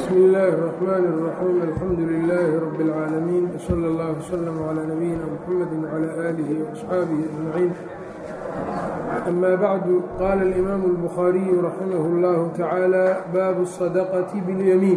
bsmi illaahi الرaxmaan الraxiim alxamdu lilaahi rab اlcaalamiin wslى اllah wslm clى nabiyina mxamedi wclى aalihi وaصxaabihi ajmaciin ama bacdu qaala اlimaamu اlbukhaariyu raximah اllahu tacaala baabu الsadaqati biاlyamiin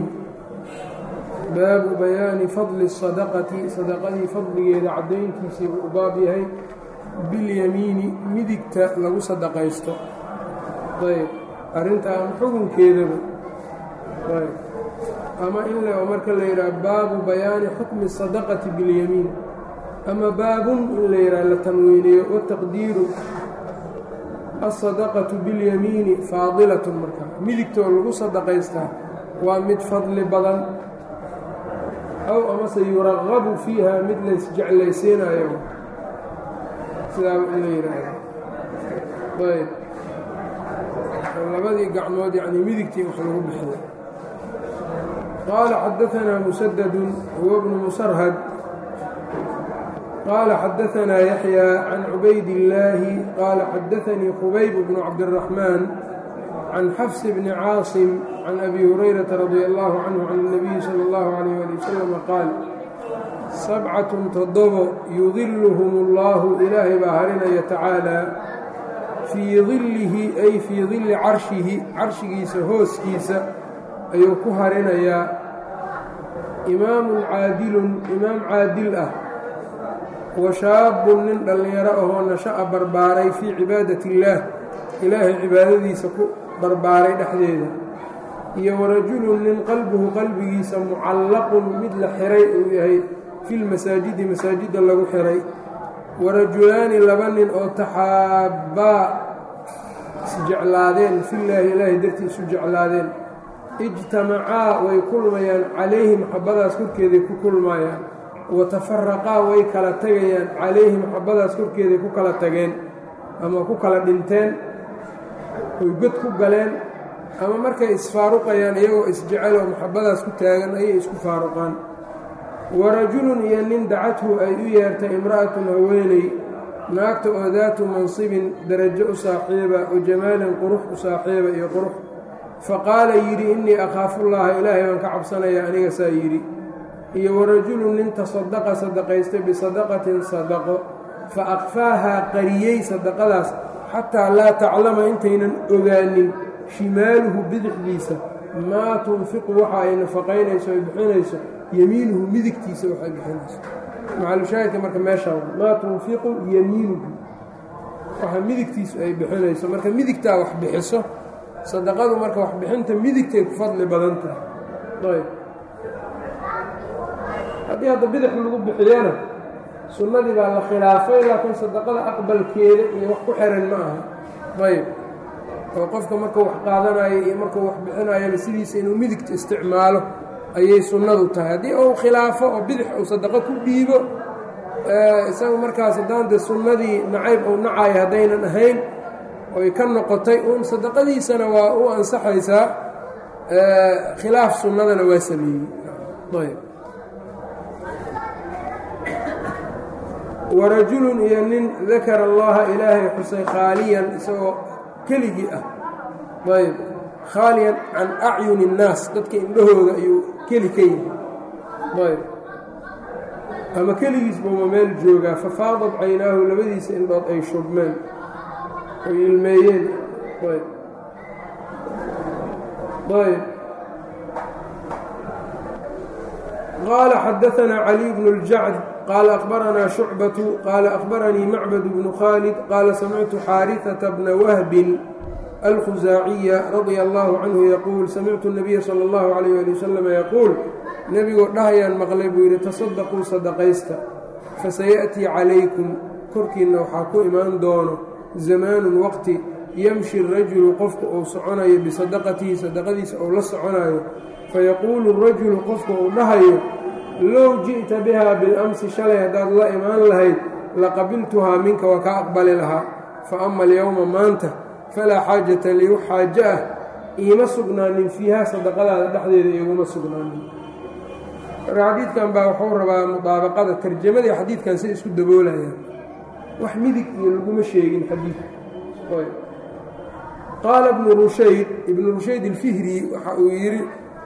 baabu bayaani fadli الsadaqati sadaqadii fadligeeda caddayntiisii buu u baab yahay biاlyamiini midigta lagu sadaqaysto ayb arrintaan xukunkeedaba ayb ama in le marka la yidhaha baabu bayaani xukmi الsadaqati biاlyamiin ama baabun in la yidhaha la tanwiiniyo wataqdiiru aلsadaqatu biاlyamiini faadilatun markaa midigtoo lagu sadaqaystaa waa mid fadli badan aw amase yuragabu fiiha mid laysjeclaysiinayo sidaaba in la yidhaahdo ayb labadii gacmood yacni midigtii wax lagu bixiyo qaala xadaanaa musadadun huwa bnu musarhad qaala xadaanaa yaxya can cubayd illaahi qaala xadaanii khubayb bnu cabdiraxmaan can xafs bni caasim can abi hurayrata radi allahu canhu can اnabiyi sala اllahu alayh ali wasalam qaal sabcatun toddobo yudiluhum اllahu ilaahay baa harinaya tacaala fii dillihi ay fii dilli carshihi carshigiisa hooskiisa ayuu ku harinayaa imaamun caadilun imaam caadil ah wa shaabun nin dhallinyaro ahoo nasha'a barbaaray fii cibaadati illaah ilaahay cibaadadiisa ku barbaaray dhexdeeda iyo warajulun nin qalbuhu qalbigiisa mucallaqun mid la xiray uu yahay filmasaajidi masaajidda lagu xiray warajulaani laba nin oo taxaabbaa isjeclaadeen fillaahi ilaahay dartii isu jeclaadeen ijtamacaa way kulmayaan calayhi maxabbadaas korkeeday ku kulmayaan wa tafaraqaa way kala tegayaan calayhi maxabbadaas korkeeday ku kala tageen ama ku kala dhinteen oy god ku galeen ama markay isfaaruqayaan iyagoo isjecel oo maxabbadaas ku taagan ayay isku faaruqaan warajulun iyo nin dacathu ay u yeertay imra'atun haweeney naagta oo daatu mansibin darajo u saaxiiba wa jamaalin qurux u saaxiiba iyo qurux faqaala yidhi innii akhaafullaaha ilaahay baan ka cabsanaya aniga saa yidhi iyo warajulun nin tasadaqa sadaqaystay bisadaqatin sadaqo fa akfaahaa qariyey sadaqadaas xataa laa taclama intaynan ogaanin shimaaluhu bidixdiisa maa tunfiqu waxa ay nafaqaynayso ay bixinayso yamiinuhu midigtiisa waxay bixinayso macalushaahidka marka meeshaa maa tunfiqu yamiinuhu waxa midigtiisu ay bixinayso marka midigtaa wax bixiso sadaqadu marka waxbixinta midigtay ku fadli badan tahay ayb haddii hadda bidix lagu bixiyana sunnadii baa la khilaafay laakiin sadaqada aqbalkeeda iyo wax ku xiran ma aha ayb oo qofka markuu wax qaadanayo iyo markuu wax bixinayaba sidiisa inuu midigta isticmaalo ayay sunnadu tahay haddii uu khilaafo oo bidix uu sadaqo ku dhiibo isagu markaas haddaan dee sunnadii nacayb uu nacayo haddaynan ahayn oy ka noqotay uun sadaqadiisana waa u ansaxaysaa khilaaf sunnadana waa sameeyey ayb warajulun iyo nin dakara allaha ilaahay xusay khaaliyan isagoo keligii ah ayb khaaliyan can acyuni اnnaas dadka indhahooda ayuu keli ka yihi ayb ama keligiis buuma meel joogaa fafaadad caynaahu labadiisa indhood ay shubmeen oy ilmeeyeen ayb ayb qaala xadaanaa caliy bnu اljacd qaala akhbaranaa shucbatu qaala akhbaranii macbad bnu khaalid qaala samictu xaariثata bna wahbin alkhusaaciya radia allahu canhu yaquul samictu nabiya sala allahu calayh ali wasalam yaquul nebigoo dhahayaan maqlay buu yidhi tasadaquu sadaqaysta fasayaأtii calaykum korkiinna waxaa ku imaan doono zamaanun waqti yamshi rajulu qofka uu soconayo bisadaqatihi sadaqadiisa uu la soconayo fayaquulu rajulu qofka uu dhahayo low ji'ta biha bilamsi shalay haddaad la imaan lahayd laqabiltuhaa minka waa kaa aqbali lahaa fa ama alyowma maanta falaa xaajata lii wax xaajo ah iima sugnaanin fiiha sadaqadaada dhexdeeda iguma sugnaanin marka xadiidkan baa wuxuu rabaa mudaabaqada tarjamadii xadiidkan si isku daboolayaan wax midig iyo laguma sheegin xadiid qaala ibnu rushayd ibnu rushayd alfihri waxa uu yidhi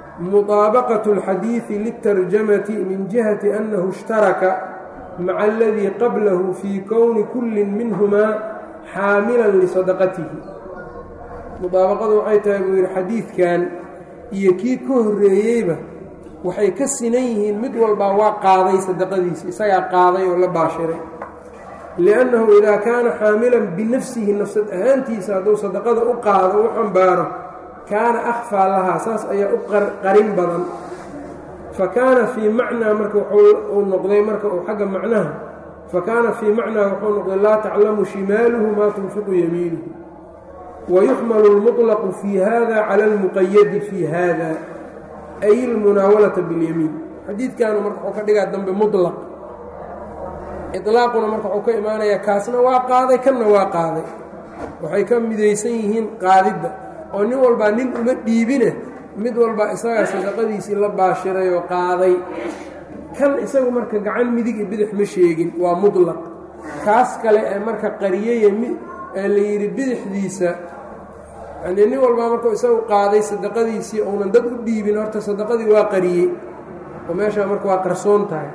muطaabaqaة اlxadiiثi liلtarjamati min jihati annahu اshtaraka maca aladii qablahu fii kowni kulli minhumaa xaamilan lisadaqatihi mudaabaqadu waxay tahay buu yidhi xadiidkan iyo kii ka horreeyeyba waxay ka sinan yihiin mid walbaa waa qaaday sadaqadiisa isagaa qaaday oo la baashiray liannahu idaa kaana xaamilan binafsihi nafsad ahaantiisa hadduu sadaqada u qaado u xambaaro kaana akhfaa lahaa saas ayaa u qarin badan fa kaana fii macnaa marka wuxuu noqday marka uu xagga macnaha fa kaana fii macnaa wuxuu noqday laa taclamu shimaaluhu maa tunfiqu yamiinuhu wayuxmalu اlmuطlaqu fii hada cala اlmuqayadi fii hada ay ilmunaawalata biاlyamiin xadiidkaanu marka wuxuu ka dhigaa dambe muطlaq iطlaaquna marka wuxuu ka imaanayaa kaasna waa qaaday kanna waa qaaday waxay ka midaysan yihiin qaadidda oo nin walbaa nin uma dhiibine mid walbaa isagaa sadaqadiisii la baashiray oo qaaday kan isagu marka gacan midig iyo bidix ma sheegin waa muطlaq kaas kale ee marka qariyeye ee la yidhi bidixdiisa yanii nin walbaa markuu isagu qaaday sadaqadiisii uunan dad u dhiibin horta sadaqadii waa qariyey oo meeshaa marka waa qarsoon tahay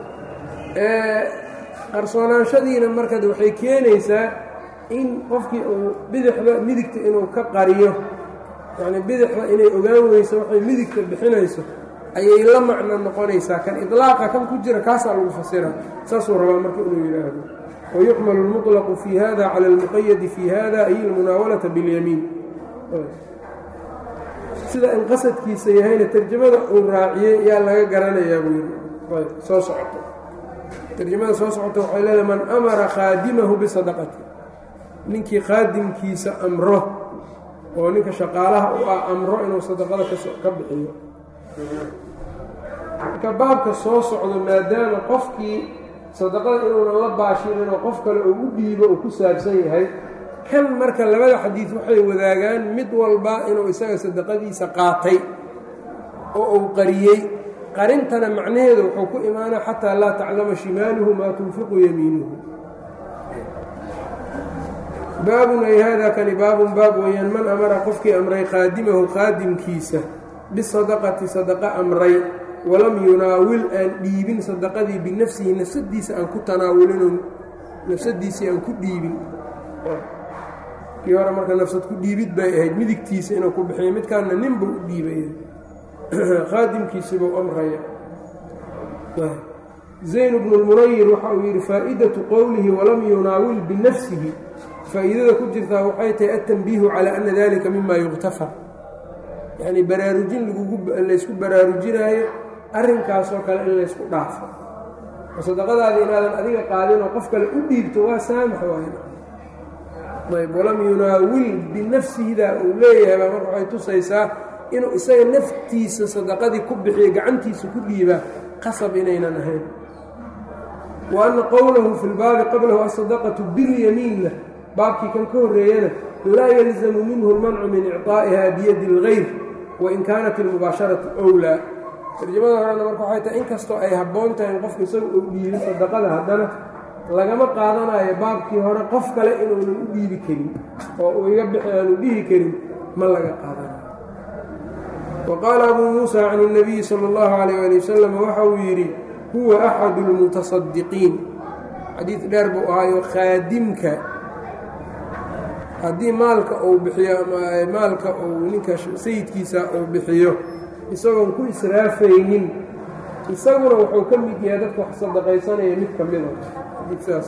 qarsoonaanshadiina marka waxay keenaysaa in qofkii uu bidixda midigta inuu ka qariyo yacni bidixda inay ogaan weyso waxay midigta bixinayso ayay la macno noqonaysaa kan idlaaqa kan ku jira kaasaa lagu fasira saasuu rabaa marka inuu yidhaahdo wayuxmalu اlmuطlaqu fii hada cala اlmuqayadi fii hada ay ilmunaawalata biاlyamiin sida in qasadkiisa yahayna tarjamada uu raaciyey yaa laga garanayaa buu yidhi soo socoto tarjamada soo socota waxay leedahay man amara khaadimahu bisadaqati ninkii khaadimkiisa amro oo ninka shaqaalaha u ah amro inuu sadaqada ka bixiyo marka baabka soo socdo maadaama qofkii sadaqada inuunan la baashirin oo qof kale uu u dhiibo uu ku saabsan yahay kan marka labada xadiid waxay wadaagaan mid walba inuu isaga sadaqadiisa qaatay oo uu qariyey qarintana macnaheedu wuxuu ku imaanaa xataa laa taclama shimaaluhu maa tunfiqu yamiinuhu baabun ay haadaa kani baabun baab weeyaan man amara qofkii amray khaadimahu khaadimkiisa bisadaqati sadaqa amray walam yunaawil aan dhiibin sadaqadii binafsihi nafsadiisa aan ku tanaawulin nafsadiisii aan ku dhiibin kii hore marka nafsad ku dhiibid bay ahayd midigtiisa inuu ku bixiyo midkaanna ninbuu u dhiibaya khaadimkiisibuu amraya zayn bnu lmunayir waxa uu yidhi faa'iidatu qowlihi walam yunaawil binafsihi faa'iidada ku jirtaa waxay tahay atanbiihu calaa ana dalika mima yuktafar yacnii baraarujin laysku baraarujinaayo arrinkaasoo kale in laysku dhaafo oo sadaqadaada inaadan adiga qaadinoo qof kale u dhiibto waa saamax waay ayb walam yunaawil binafsihidaa uu leeyahay baa marka waxay tusaysaa inuu isaga naftiisa sadaqadii ku bixiyo gacantiisa ku dhiibaa qasab inaynan ahayn wa anna qowlahu fi lbaabi qablahu asadaqatu bilyamiinna baabkii kan ka horreeyana laa yalzamu minhu lmancu min icطaa'iha biyadi اlgayr wain kaanat ilmubaasharatu wlaa tarjamada horena marka waxay tahay inkastoo ay habboon tahay in qofka isaga uu dhiibi sadaqada haddana lagama qaadanayo baabkii hore qof kale inuunan u dhiibi karin oo uu iga bixi aanu dhihi karin ma laga qaadanayo wa qaala abuu muusa can اnabiyi salى اllahu alayh ali wasalam waxa uu yidhi huwa axadu اlmutasadiqiin xadiid dheer buu ahaayo khaadimka haddii maalka uu bixiyo maalka uu ninka sayidkiisa uu bixiyo isagoon ku israafaynin isaguna wuxuu ka mid yahay dadka wax sadaqaysanaya mid ka mida saas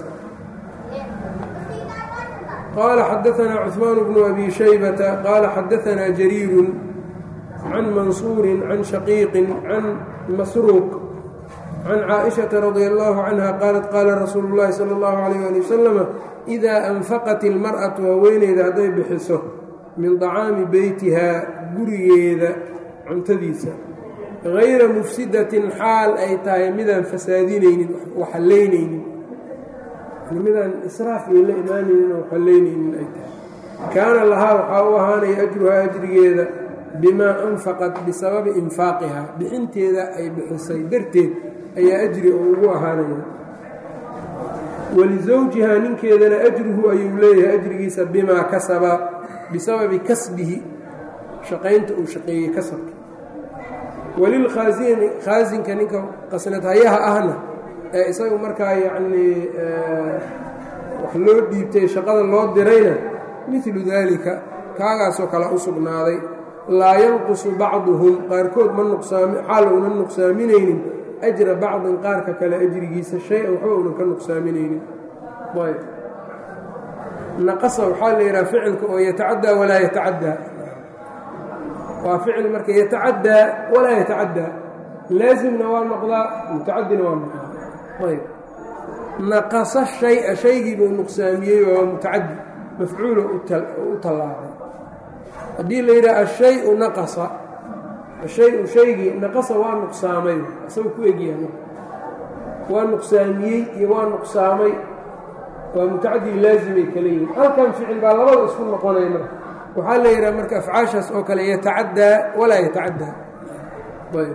qaala xadaanaa cuثmaan bnu abi shaybata qaala xadaanaa jariiru can mansuuri can shaqiiqin can masruuq can caaئiشhaةa radi allahu canha qaalat qaala rasuulu اllahi salى اllahu عalيyه ali wasalama idaa anfaqat ilmar'atu haweeneyda hadday bixiso min طacaami beytihaa gurigeeda cuntadiisa hayra mufsidatin xaal ay tahay midaan fasaadinaynin waxallaynaynin midaan israaf iyo la imaanaynin oo waxallaynaynin ay tahay kaana lahaa waxaa u ahaanaya ajruhaa ajrigeeda bimaa anfaqat bisababi infaaqihaa bixinteeda ay bixisay darteed ayaa ajri oo ugu ahaanaya walisawjihaa ninkeedana ajruhu ayuu leeyahay ajrigiisa bimaa kasaba bisababi kasbihi shaqaynta uu shaqeeyey kasabka walilkhaasini khaasinka ninka qasnadhayaha ahna ee isagu markaa yacnii wax loo dhiibtay shaqada loo dirayna midlu daalika kaagaasoo kale u sugnaaday laa yanqusu bacduhum qaarkood ma nuqsaami xaal uunan nuqsaaminaynin ajra bacdin qaarka kale ajrigiisa shay-an waxba uunan ka nuqsaaminaynin ayb naqasa waxaa la yidhaha ficilka oo yatacaddaa walaa yatacaddaa waa ficil marka yatacaddaa walaa yatacaddaa laasimna waa noqdaa mutacadina waa noqdaa ayb naqasa shaya shaygii buu nuqsaamiyey waa mutacadi mafcuulo u tallaabay haddii la yidhaha ashay-u naqasa ashay-u shaygii naqasa waa nuqsaamay asagoo ku egyahay waa nuqsaamiyey iyo waa nuqsaamay waa mutacadi laazimay kale yihin halkan ficil baa labada isku noqonay marka waxaa la yidhaha marka afcaashaas oo kale yatacaddaa walaa yatacaddaa ayb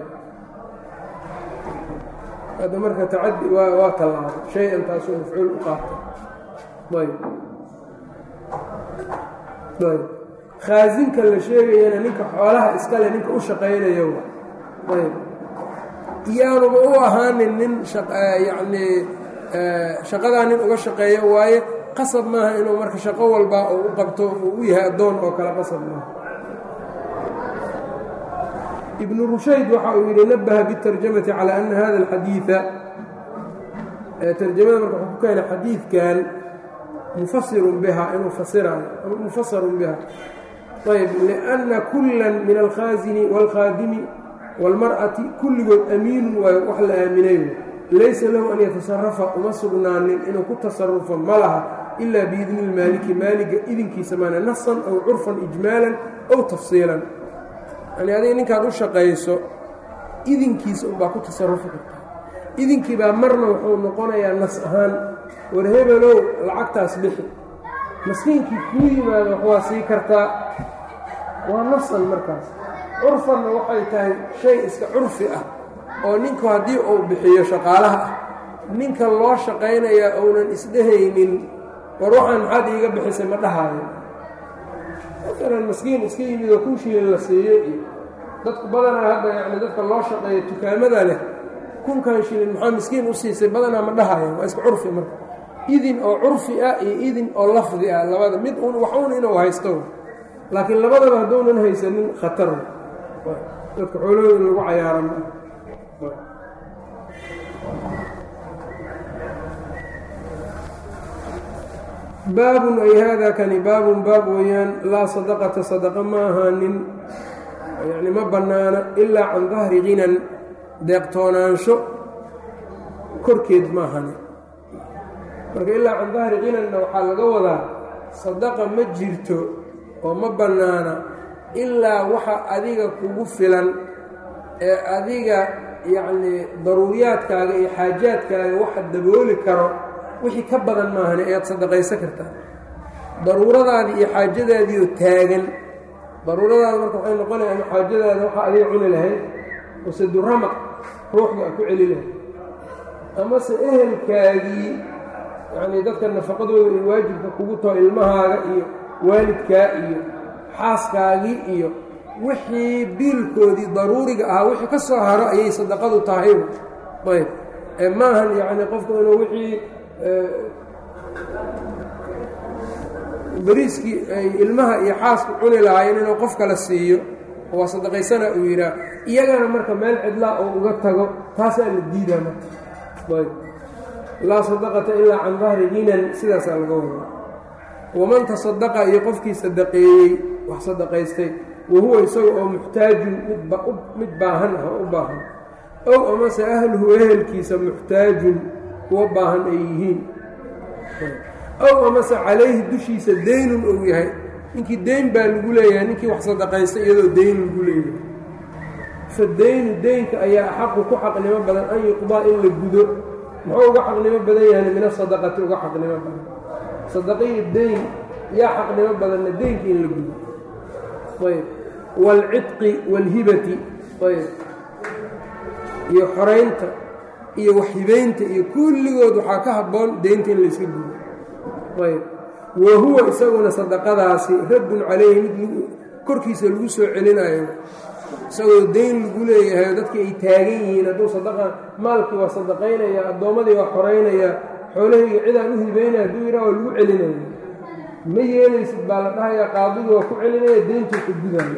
hadda marka tacadi waa waa tallaabay shay-an taasuu mafcuul u qaatay ayb ayb khaasinka la sheegayana ninka xoolaha iskale ninka u shaqaynayo ayb iyaanuba u ahaanin nin yacnii shaqadaa nin uga shaqeeyo waaye qasab maaha inuu marka shaqo walba uu u qabto uu u yahay addoon oo kale qasab maaha ibnu rushayd waxa uu yidhi nabaha biاtarjamati calى ana hada اlxadiiثa tarjamada marka wuxuu ku keenay xadiidkan mufasirun biha inuu fasiraayo mufasarun biha ayb liأnna kula min alkhaasini wاlkhaadimi wاlmar'ati kulligood amiinun waayo wax la aaminayo laysa lahu an yatasarafa uma sugnaanin inuu ku tasarufo ma laha ilaa biidni اlmaaliki maaliga idinkiisa maana nasan aw curfan ijmaalan aw tafsiilan yani adiga ninkaad u shaqayso idinkiisa unbaa ku tasarufi kartaa idinkii baa marna wuxuu noqonayaa nas ahaan war hebelow lacagtaas bixi maskiinkii kuu yimaado wax waa sii kartaa waa nasan markaas curfanna waxay tahay shay iska curfi ah oo ninku haddii uu bixiyo shaqaalaha ah ninka loo shaqaynayaa ounan isdhehaynin war waxaan maxaad iiga bixisay ma dhahaayo maalan maskiin iska yimid oo kun shilin la siiyo iyo dadku badanaa hadda yacni dadka loo shaqeeya dukaamada leh kunkan shilin maxaa miskiin u siisay badanaa ma dhahaya waa iska curfi marka idin oo curfi ah iyo idin oo lafdi ah labada mid un wax un inuu haysto laakiin labadaba hadduunan haysanin khatar dadka xoolahooda in lagu cayaaran baabun ay haadaa kani baabun baab weeyaan laa sadaqata sadaqa ma ahaanin yacni ma bannaana ilaa can dahri ginan deeqtoonaansho korkeed ma ahani marka ilaa can dahri kinanna waxaa laga wadaa sadaqa ma jirto oo ma bannaana ilaa waxa adiga kugu filan ee adiga yacnii daruuriyaadkaaga iyo xaajaadkaaga waxa dabooli karo wixii ka badan maahane ayaad sadaqaysan kartaa daruuradaadii iyo xaajadaadiioo taagan daruuradaada marka waxay noqonaya ama xaajadaada waxaa adiga cuni lahayd wasaduramaq ruuxda a ku celi lahayd amase ehelkaagii yacnii dadka nafaqadooda ay waajibka kugu taho ilmahaaga iyo waalidkaa iyo xaaskaagii iyo wixii biilkoodii daruuriga ahaa wixii ka soo haro ayay sadaqadu tahay ayb ee maahan yacni qofku inuu wixii beriiskii ay ilmaha iyo xaasku cuni lahaayeen inuu qof kale siiyo waa sadaqaysana uu yidhaah iyagana marka meel cidlaa oo uga tago taasaa la diidaa marka ayb laa sadaqata ilaa can dahri ginan sidaasaa laga wadaa waman tasadaqa iyo qofkii sadaqeeyey wax sadaqaystay wa huwa isaga oo muxtaajun mid baahan ah oo u baahan ow amase ahluhu ehelkiisa muxtaajun kuwa baahan ay yihiin ow amase calayhi dushiisa deynun ou yahay ninkii deyn baa lagu leeyahay ninkii wax sadaqaystay iyadoo deyn lagu leeyahay fa deynu deynka ayaa axaqu ku xaqnimo badan an yuqdaa in la gudo muxuu uga xaqnimo badan yahan min asadaqati uga xaqnimo badan sadaqaiyo deyn yaa xaqnimo badanna deynka in la gudo ayb waalcidqi waalhibati ayb iyo xoraynta iyo waxhibaynta iyo kulligood waxaa ka habboon deynta in layska gudo ayb wa huwa isaguna sadaqadaasi raddun calayhi mid korkiisa lagu soo celinayo isagoo dayn lagu leeyahay oo dadkii ay taagan yihiin hadduu sadaqa maalkii waa sadaqaynaya addoommadii waa xoraynaya xoolahayga cidaan u hibaynaya hadduu yidhaha waa lagu celinaya ma yeelaysid baa la dhahayaa qaadigu waa ku celinaya deyntuu ka gudaayo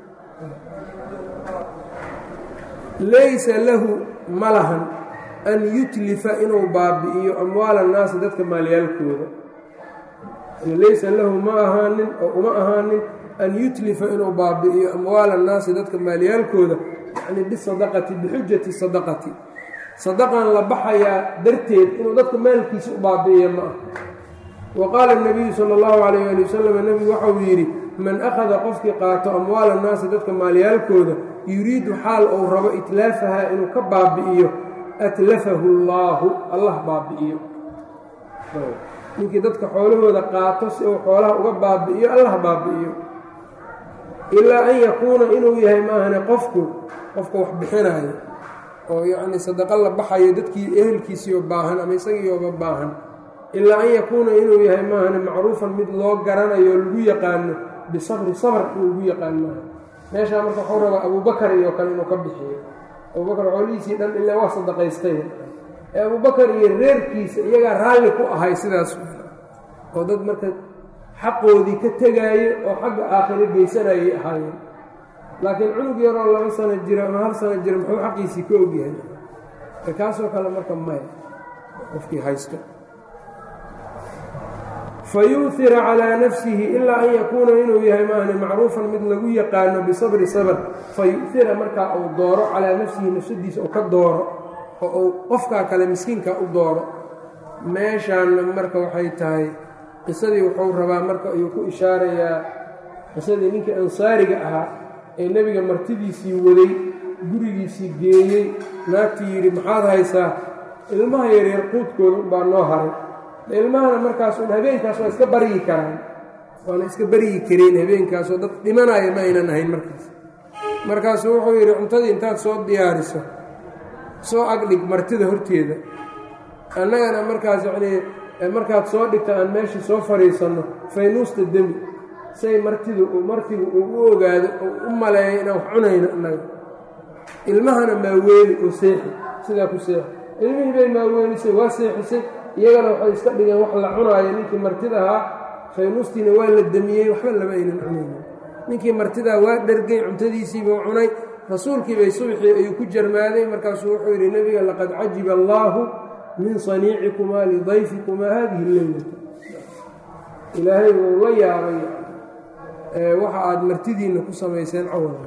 laysa lahu ma lahan an yutlifa inuu baabi'iyo amwaala annaasi dadka maalyaalkooda laysa lahu ma ahaanin oo uma ahaanin an yutlifa inuu baabi'iyo amwaala annaasi dadka maalyaalkooda yacni bisadaqati bixujati sadaqati sadaqan la baxayaa darteed inuu dadka maalkiisa u baabi'iyo ma ah wa qaala nabiyu sala allahu calayh ali wasalam nebigu waxauu yidhi man akhada qofkii qaato amwaala annaasi dadka maalyaalkooda yuriidu xaal uu rabo itlaafahaa inuu ka baabi'iyo atlafahu allaahu allah baabi'iyo ninkii dadka xoolahooda qaato si uu xoolaha uga baabi'iyo allah baabi'iyo ilaa an yakuuna inuu yahay maahane qofku qofka wax bixinaayo oo yacnii sadaqo la baxayo dadkii ehelkiisiioo baahan ama isagiiooba baahan ilaa an yakuuna inuu yahay maahane macruufan mid loo garanayo oo lagu yaqaano bisabri sabr in lagu yaqaan maaha meeshaa marka waxuu rabaa abuubakar iyo kale inuu ka bixiyo abuubakar xoolihiisii dhan ilaa waa sadaqaystay ee abuubakar iyo reerkiisa iyagaa raalli ku ahay sidaas oo dad marka xaqoodii ka tegaayo oo xagga aakhiro geysanayay ahaayeen laakiin cunug yaroo laba sano jira ama hal sano jira muxuu xaqiisii ka ogyahay kaasoo kale marka maya qofkii haysto fayuuhira calaa nafsihi ilaa an yakuuna inuu yahay maahne macruufan mid lagu yaqaano bisabri sabr fayu'hira markaa uu dooro calaa nafsihi nafsadiisa uu ka dooro oo uu qofkaa kale miskiinka u dooro meeshaanna marka waxay tahay qisadii wuxuu rabaa marka ayuu ku ishaarayaa qisadii ninkii ansaariga ahaa ee nebiga martidiisii waday gurigiisii geeyey naagtii yidhi maxaad haysaa ilmaha yaryar quudkooda unbaa noo haray ilmahana markaas un habeenkaas waa iska baryi karaan waana iska baryi kareen habeenkaasoo dad dhimanaya ma aynan ahayn markaas markaasuu wuxuu yidhi cuntadii intaad soo diyaariso soo agdhig martida horteeda annagana markaas yacnii markaad soo dhigta aan meesha soo fadhiisanno faynuusta demi say martidu martigu uu u ogaado oo u maleeyo inaan wax cunayno annaga ilmahana maaweeli oo seexi sidaa ku seexi ilmihii bay maaweelisay waa seexisay iyagana waxay iska dhigeen wax la cunaayo ninkii martida ahaa faynuustiina waa la demiyey waxba lama aynan cunaynin ninkii martidaa waa dhergay cuntadiisiibuu cunay rasuulkiibay subxii ayuu ku jarmaaday markaasuu wuxuu yidhi nebiga laqad cajiba allaahu min saniicikumaa lidayfikumaa haadihi leylata ilaahay wuu la yaabay waxa aad martidiinna ku samayseen cawadan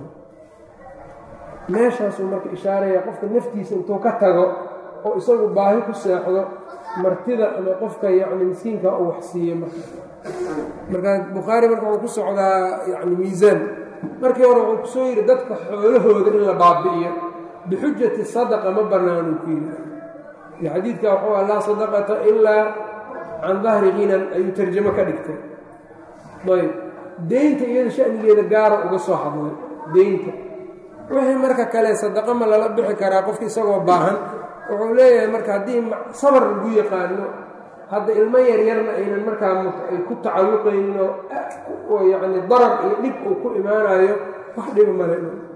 meeshaasuu marka ishaaraya qofka naftiisa intuu ka tago oo isagu baahi ku seexdo martida ama qofka yacni miskiinka uu wax siiye marka marka bukhaari marka wuxuu ku socdaa yacni miisaan markii hore wuxuu kusoo yidhi dadka xoolahooda in la baabi'iyo bixujati sadaqa ma bannaanuu ku yidhi iyo xadiidka wuxuu ah laa sadaqata ilaa can dahri hinan ayuu tarjamo ka dhigtay ayb deynta iyada shanigeeda gaara uga soo hadlay deynta wixii marka kale sadaqa ma lala bixi karaa qofka isagoo baahan wuxuu leeyahay marka haddii sabar lagu yaqaano hadda ilmo yaryarna aynan markaa ay ku tacalluqaynin oo yacni darar iyo dhib uu ku imaanayo wax dhiba male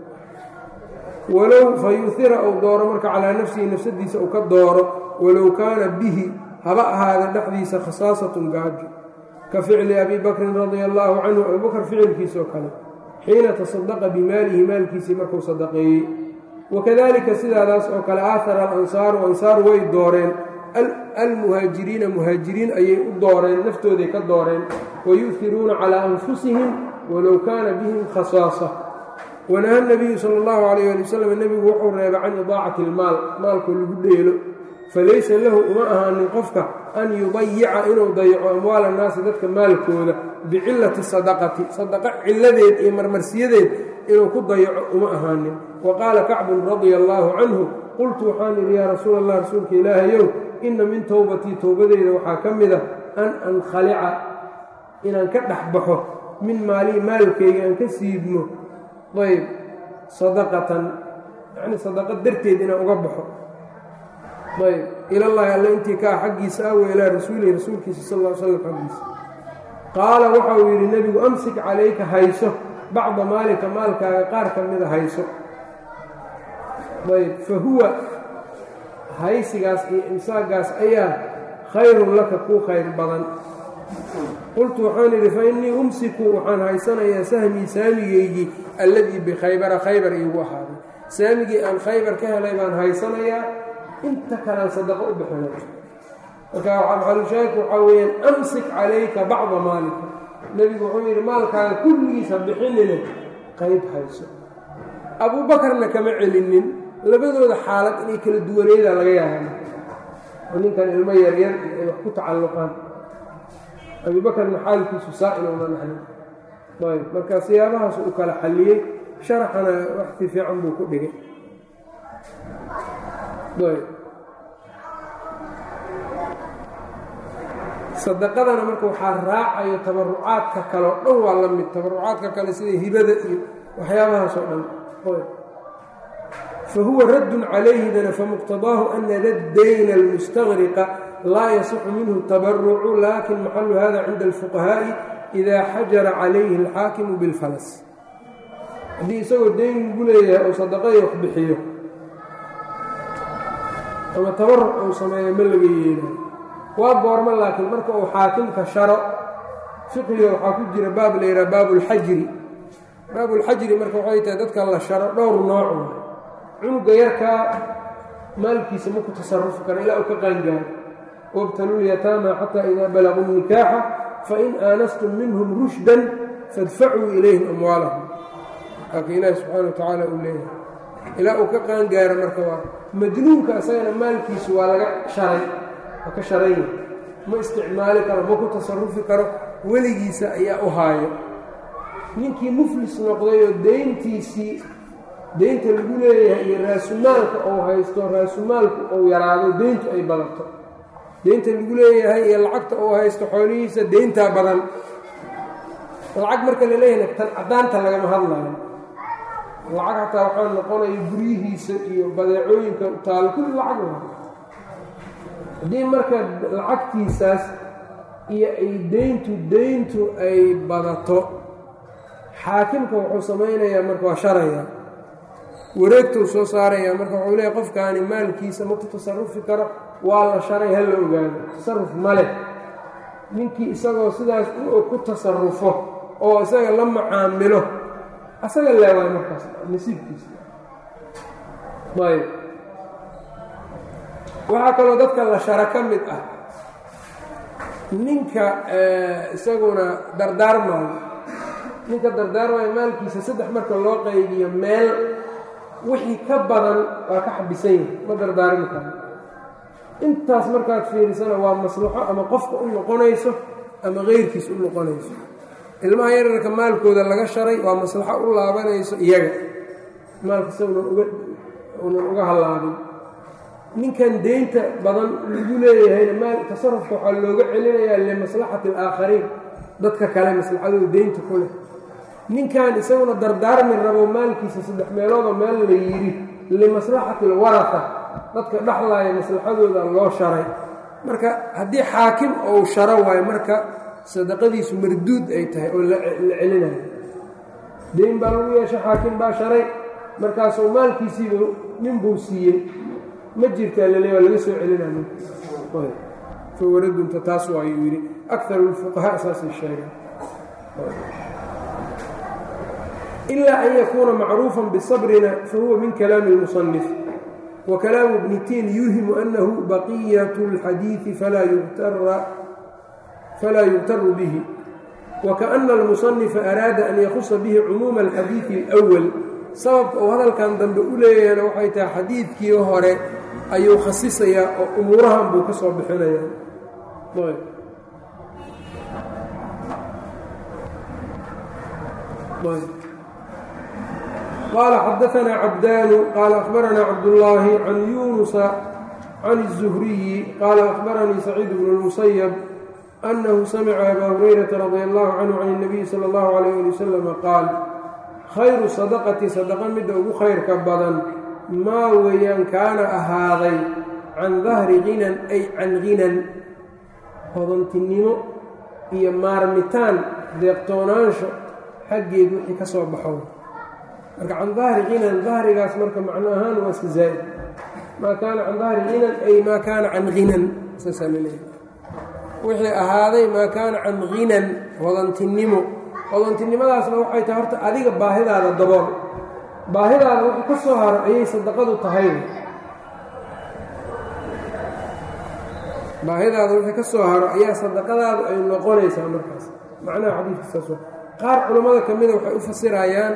walow fa yuhira uu dooro marka calaa nafsihi nafsadiisa uu ka dooro walow kaana bihi haba ahaada dhexdiisa khasaasatun gaajo ka ficli abi bakrin radia allaahu canhu abubakr ficilkiisoo kale xiina tasadaqa bimaalihi maalkiisii markuu sadaqeeyey wakadalika sidaadaas oo kale aahara alansaaru ansaaru way dooreen almuhaajiriina muhaajiriin ayay u dooreen naftooday ka dooreen wayuhiruuna calaa anfusihim walow kaana bihim khasaasa wanaha nabiyu sala allahu calayh ali wasalam nebigu wuxuu reebay can idaacati ilmaal maalkoo lagu dheelo falaysa lahu uma ahaanin qofka an yudayica inuu dayaco amwaal annaasi dadka maalkooda bicillati sadaqati sadaqa cilladeed iyo marmarsiyadeed inuu ku dayaco uma ahaanin wa qaala kacbun radia allaahu canhu qultu waxaan idhi yaa rasuul allah rasuulka ilaahayow inna min towbatii towbadeyda waxaa ka mid a an ankhalica inaan ka dhex baxo min maalii maalkayga aan ka siibmo ayb sadaqatan yacni sadaqa darteed inaan uga baxo ayb ilallaahi alle intii kaa xaggiisa ah wa ilaa rasuulihi rasuulkiisa sal ll slam xaggiisa qaala waxa uu yidhi nebigu amsik calayka hayso bacda maalika maalkaaga qaar ka mida hayso ayb fa huwa haysigaas iyo imsaagaas ayaa khayrun laka kuu khayr badan qultu waxaan idhi fa innii umsiku waxaan haysanayaa sahmii saamigeygii alladii bikhaybara khaybar iigu ahaaday saamigii aan khaybar ka helay baan haysanayaa inta kalean sadaqo u bixinay marka maxalushaahidku waxaa weeyaan amsik calayka bacda maalika nebigu wuxuu yidhi maalkaaga kulligiisa bixinine qayb hayso abuubakarna kama celinin labadooda xaalad inay kala duwaneeda laga yaaba oo ninkan ilmo yaryar ay wax ku tacalluqaan abuubakarna xaalkiisu saa inuuna naxnin ayb marka siyaabahaas u kala xalliyey sharaxana waxti fiican buu ku dhigay ayb sadaqadana marka waxaa raacayo tabarucaadka kale oo dhan waa la mid tabarucaadka kale sida hibada iyo waxyaabahaas oo dhan fahuwa raddun calayhidana famuqtadaahu ana daddayna almustaqriqa laa yasixu minhu tabarucu lakin maxalu hada cinda alfuqahaa'i idaa xajara calayhi alxaakimu bilfalas haddii isagoo dayn lagu leeyahay ou sadaqadii wax bixiyo ama tabaruc uu sameeyo ma laga yeelayo waa goormo laakiin marka uu xaakimka sharo fiqiga waxaa ku jira baab la yidhaha baabulxajri baabulxajri marka waxay tahay dadka la sharo dhowr nooc cunuga yarkaa maalkiisa ma ku tasarufi karo ilaa uu ka qaangaaro wabtalulyataama xataa idaa balaguu nikaaxa fain aanastum minhum rushdan fadfacuu ilayhim amwaalahum laakiin ilaahi subxaana wa tacaala uu leeyahay ilaa uu ka qaangaaro marka waa majnuunka isagana maalkiisu waa laga sharay waa ka sharanya ma isticmaali karo ma ku tasarufi karo weligiisa ayaa u haayo ninkii muflis noqday oo deyntiisii deynta lagu leeyahay iyo raasumaalka ou haysto raasumaalku ou yaraado deyntu ay badato deynta lagu leeyahay iyo lacagta uu haysto xoolihiisa deyntaa badan lacag marka la leeyahay tan caddaanta lagama hadlayo lacag hataa waxaa noqonaya guryihiisa iyo badeecooyinka taalo kulli lacag wa haddii marka lacagtiisaas iyo ay deyntu deyntu ay badato xaakimka wuxuu samaynayaa marka waa sharaya wareegtuu soo saaraya marka wuxuu leeyahy qofkaani maalkiisa ma ku tasarufi karo waa la sharay ha la ogaado tasaruf ma leh ninkii isagoo sidaas ku tasarufo oo isaga la macaamilo asaga leewaay markaas nasiibkiisa ayb waxaa kaloo dadka la shara ka mid ah ninka isaguna dardaarmaayo ninka dardaarmaayo maalkiisa saddex marka loo qaybiyo meel wixii ka badan waa ka xabisan yahay ma dardaarmi karo intaas markaad fiirisana waa maslaxo ama qofka u noqonayso ama keyrkiis u noqonayso ilmaha yararka maalkooda laga sharay waa maslaxo u laabanayso iyaga maalkasa unan uga hallaabin ninkan deynta badan lagu leeyahayna maal tasarufka waxaa looga celinayaa limaslaxati alaakhariin dadka kale maslaxadooda deynta ku leh ninkan isaguna dardaarmi rabo maalkiisa saddex meeloodoo meel la yidhi limaslaxati alwarata dadka dhexlaaya maslaxadooda loo sharay marka haddii xaakim ou sharo waayo marka sadaqadiisu marduud ay tahay oo la celinayo deyn baa lagu yeesha xaakim baa sharay markaasuu maalkiisiiba nin buu siiyey ma jirtaa lale waa laga soo celinaya fawaradunta taas waayuu yidhi akaru lfuqahaa saasay sheegeen ilaa an yakuuna macruufan bisabrina fahuwa min kalaami اlmusanif وكلام ابن تين يوهم أنه بقية الحديث فلا يغتر, فلا يغتر به وكأن المصنف أراد أن يخص به عموم الحديث الأول sababka uu hadalkan dambe u leeyahayna waxay tahay xadiidkii hore ayuu khasisayaa oo umuurahan buu ka soo bixinayaa qال xdثna cبdاn qال أخبرnا cبداللahi عن يuنس عن الزهري qال أخبرنيi سعيد بن المسيب أنه سمع أbا هريرة رضي الله عنه عن النبي صلى الله عليه لي وسلم qاaل khayru صدقةi صدقة midda ugu khayrka badan maa weeyaan kaana ahaaday can dahri ginan ay can ginan hodantinimo iyo maarmitaan deeqtoonaansho xaggeed wixii ka soo baxo marka can dahri kinan dahrigaas marka macno ahaan waa iska zaa'id maa kaana can dahri kinan ay maa kaana can hinan saasaa laleeyahay wixii ahaaday maa kaana can hinan hodantinimo hodantinimadaasna waxay tahay horta adiga baahidaada dabool baahidaada wixii ka soo haro ayay sadaqadu tahay baahidaada wixii ka soo haro ayaa sadaqadaadu ay noqonaysaa markaas macnaha xadiidka saas qaar culammada ka mida waxay u fasirayaan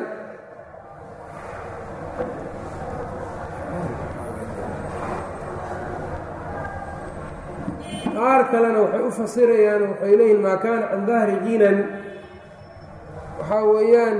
qaar kalena waxay u fasirayaan waxay leeyihin maa kaana can dahri ginan waxaa weeyaan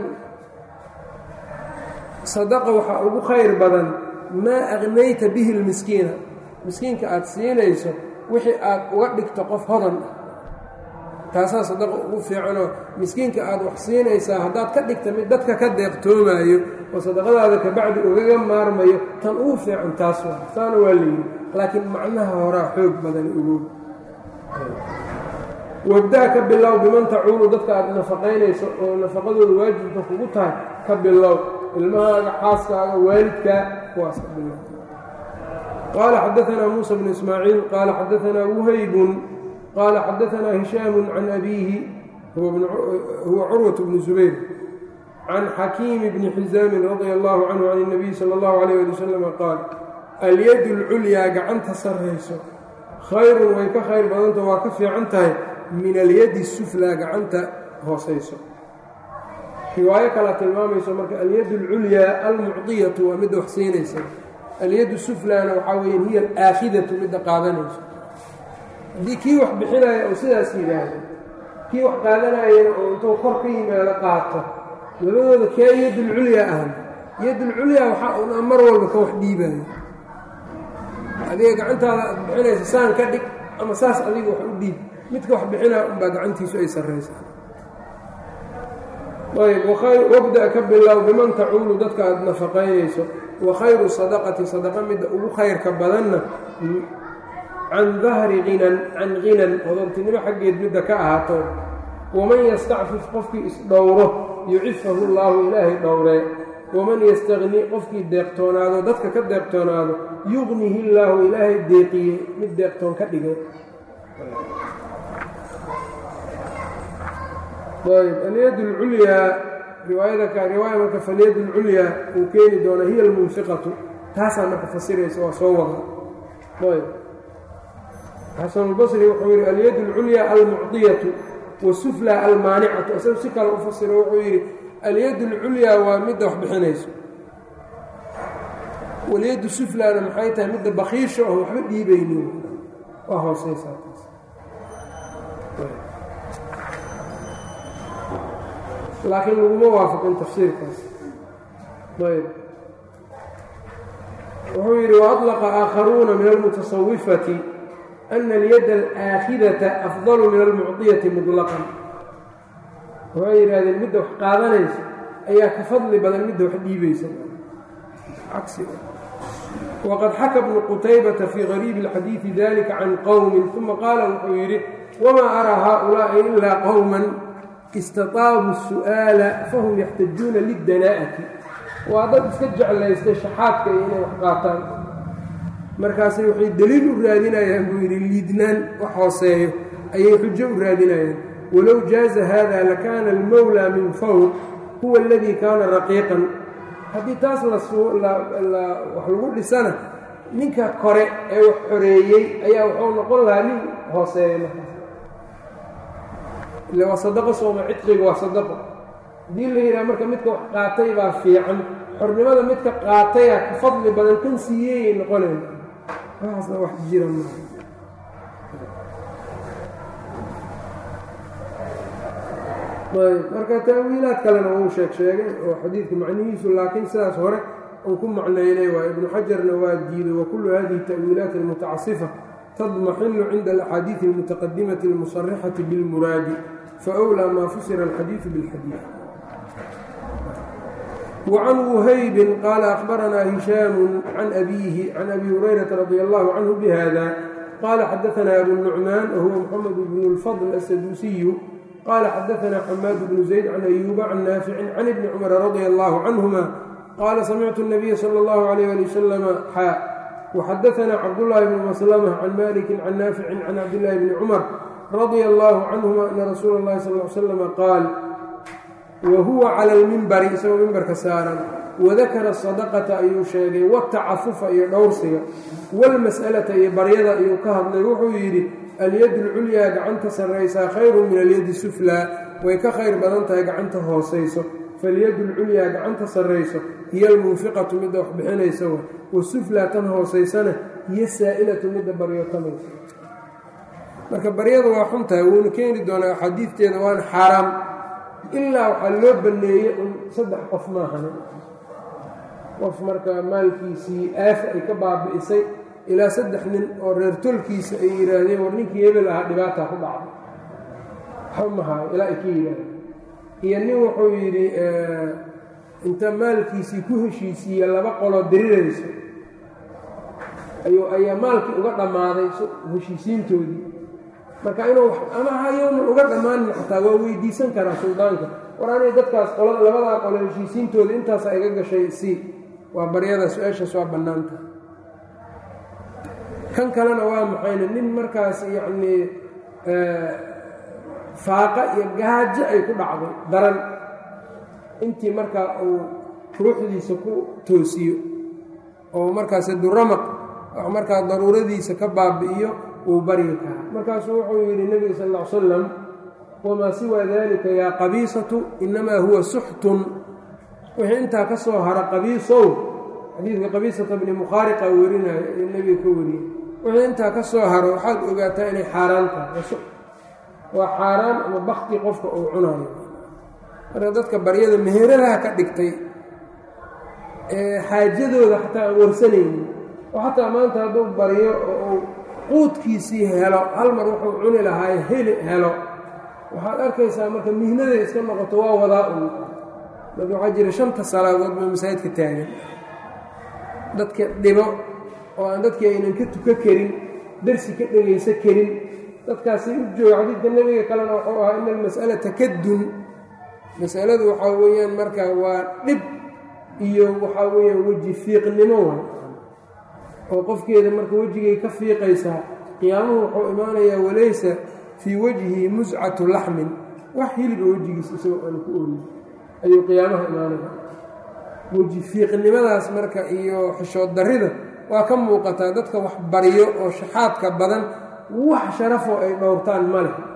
sadaqa waxaa ugu khayr badan maa aqnayta bihi lmiskiina miskiinka aada siinayso wixii aad uga dhigto qof hodan ah taasaa sadaqa ugu fiicanoo miskiinka aada wax siinaysaa haddaad ka dhigta mid dadka ka deeqtoomaayo oo sadaqadaada kabacdi ugaga maarmayo tan ugu fiican taas waa saana waa layidhi laakiin macnaha horaa xoog badan ugow wabdaa ka bilow biman tacuulu dadka aada nafaqaynayso oo nafaqadooda waajibka kugu tahay ka bilow ilmahaaga xaaskaaga waalidkaa kuwaas ka bilow qaala xadaanaa muusa bnu ismaaciil qaala xadaanaa wuhaybun qaala xadaanaa hishaamu can abiihi huwa curwat bnu zubayr can xakiimi bni xisaamin radia allahu canhu can اnabiy sala اllahu alayh ali wasalam qaal alyadu اlculyaa gacanta sarrayso khayrun way ka khayr badanta waa ka fiican tahay min alyadi suflaa gacanta hoosayso riwaayo kalea tilmaamayso marka alyad اlculyaa almucdiyatu waa midda wax siinaysa alyadu suflaana waxaa weya hiya alaakhidatu midda qaadanayso haddii kii wax bixinaya oo sidaas yidhaahdo kii wax qaadanayana oo intuu kor ka yimaado qaato labadooda kee yadulculyaa ahan yadulculyaa waxaa una mar walba ka wax dhiibayo adiga gacantaada aad bixinaysa saan ka dhig ama saas adiga wax u dhiib midka wax bixinaa unbaa gacantiisu ay sarraysaa ayb wabda ka bilow biman tacuulu dadka aada nafaqaynayso wa khayru sadaqati sadaqa midda ugu khayrka badanna can dahri hinan can hinan hodantinimo xaggeed midda ka ahaato waman yastacfif qofkii isdhowro yucifahu llaahu ilaahay dhowree waman yastagni qofkii deeqtoonaado dadka ka deeqtoonaado yugnihi illaahu ilaahay deeqiye mid deeqtoon ka dhigay ayb alyad اlculyaa riwaayada ka riwaaya marka falyad اlculyaa uu keeni doona hiya almunfiqatu taasaa marka fasiraysa waa soo wada ayb xasanulbasri wuxuu yidhi alyad اlculyaa almucdiyatu wasufla almaanicatu isagu si kale u fasiro wuxuu yidhi alyad اlculyaa waa midda wax bixinayso walyaddu suflana maxay tahay midda bakiisha oo waxba dhiibaynin waa hooseysaa laakiin laguma waafaqin tafsiirkaas ayb wuxuu yidhi waأطلqa aakharuuna min almutasawifati أna اlyad alآakhidata afضal min almucطiyati muطlaqan waxay yidhahdeen midda wax qaadanaysa ayaa ka fadli badan midda wax dhiibaysa waqad xaka bnu qutaybata fii غariibi اlxadiiثi dalika can qowmi ثuma qaala wuxuu yidhi wmaa araa haؤulaaءi ilaa qowma istaطaabu الsu'aala fahum yaxtajuuna lidanaa'ati waa dad iska jeclaystay shaxaadka iyo inay wax qaataan markaasay waxay deliil u raadinayaan buu yidhi liidnaan wax hooseeyo ayay xujo u raadinayaan walow jaaza hada lakaana almowlaa min fawq huwa aladii kaana raqiiqan haddii taas wax lagu dhisana ninka kore ee wax xoreeyey ayaa wuxuu noqon lahaa nin hooseeya markaas ille waa sadaqo sooma cidqiga waa sadaqo haddii la yidhaha marka midka wax qaatay baa fiican xornimada midka qaataya ka fadli badan kan siiyeyay noqonayn waxaasna wax jira ma ayb marka taawiilaad kalena wuu sheeg sheegay oo xadiidka macnihiisu laakiin sidaas hore uu ku macnaynay waa ibnu xajarna waa diiday wa kullu hadihi ta'wiilaat almutacasifa tadmaxinu cinda alaxaadiidi almutaqadimati almusarixati bilmuraadi faأwlىa ma fusira alxadiidu biاlxadiid وcan وhaybi qaala أخbaranaa هishaamu can abiihi can abi hurayraةa radi allahu canhu bhada qaala xadaثna abu الnucmaan wahuwa mxamed bn اlfضl aلsaduusiyu qaala xadaanaa xamaad bnu zayd can ayuuba can naaficin can ibni cumara radia allahu canhuma qaala samictu nabiya sala allahu alayh ali wasalama xaa waxadaanaa cabdullaahi bnu maslama can malikin can naaficin can cabdillaahi bni cumar radia allahu canhuma ana rasuula اllahi sal l slama qaal wa huwa cala almimbari isagoo mimbarka saaran wadakara sadaqata ayuu sheegay watacafufa iyo dhowrsiga walmas'alata iyo baryada ayuu ka hadlay wuxuu yidhi alyadu lculyaa gacanta sarraysaa khayru min alyadi suflaa way ka khayr badan tahay gacanta hoosayso falyadu lculyaa gacanta sarrayso hiyo almunfiqatu midda wax bixinaysa wa wasuflaa tan hoosaysana hiyo saa'ilatu midda baryotamaysa marka baryada waa xun tahay wuuna keeni doonaa axaadiidteeda waana xaaraam ilaa waxaa loo banneeyey un saddex qof maahan qof marka maalkiisii aafa ay ka baabi'isay ilaa saddex nin oo reer tolkiisa ay yidhaahdeen war ninkii hebel ahaa dhibaataa ku dhacday waxba mahaayo ilaa ay ka yidhaahdeen iyo nin wuxuu yidhi inta maalkiisii ku heshiisiiye laba qoloo dirirayso ayuu ayaa maalkii uga dhammaaday heshiisiintoodii marka inuu ama hayownan uga dhammaanin xataa waa weydiisan karaa suldaanka war anay dadkaas qolada labadaa qolo heshiisiintooda intaasa iga gashay si waa baryada su-aashaas waa bannaanta kan kalena waa maxayne nin markaas yacnii faaqa iyo gaajo ay ku dhacday daran intii markaa uu ruuxdiisa ku toosiyo oo markaas duramaq wax markaa daruuradiisa ka baabi'iyo uu baryi karaa markaasuu wuxuu yidhi nebiga sal ll ly salam wamaa siwaa dalika yaa qabiisatu inamaa huwa suxtun wixii intaa ka soo hara qabiisow xadiidka qabiisata bni mukhaariqa werinaayo ee nebiga ka wariyey wixii intaa ka soo haro waxaad ogaataa inay xaaraan tahay waa xaaraan ama bakti qofka uu cunayo marka dadka baryada meheradaha ka dhigtay ee xaajadooda xataa aan warsanaynin oo xataa maanta hadduu baryo oo uu quudkiisii helo hal mar wuxuu cuni lahaaye heli helo waxaad arkaysaa marka mihnaday iska noqoto waa wadaa un marka waxaa jira shanta salaadood ba masaajidka taagan dadka dhibo oo aan dadkii aynan ka tuka karin darsi ka dhegaysa karin dadkaasi u jooga xadiidka nebiga kalena wuxuu ahaa ina almas'alata kadun masaladu waxaa weeyaan marka waa dhib iyo waxaa weeyaan weji fiiqnimo wa oo qofkeeda marka wejigay ka fiiqaysaa qiyaamuhu wuxuu imaanayaa walaysa fii wajhi muscatu laxmin wax hiliba wejigiisa isagoo aan ku ooyin ayuu qiyaamaha imaanaya weji fiiqnimadaas marka iyo xishood darrida waa ka muuqataa dadka wax baryo oo shaxaadka badan wax sharafoo ay dhowrtaan ma leh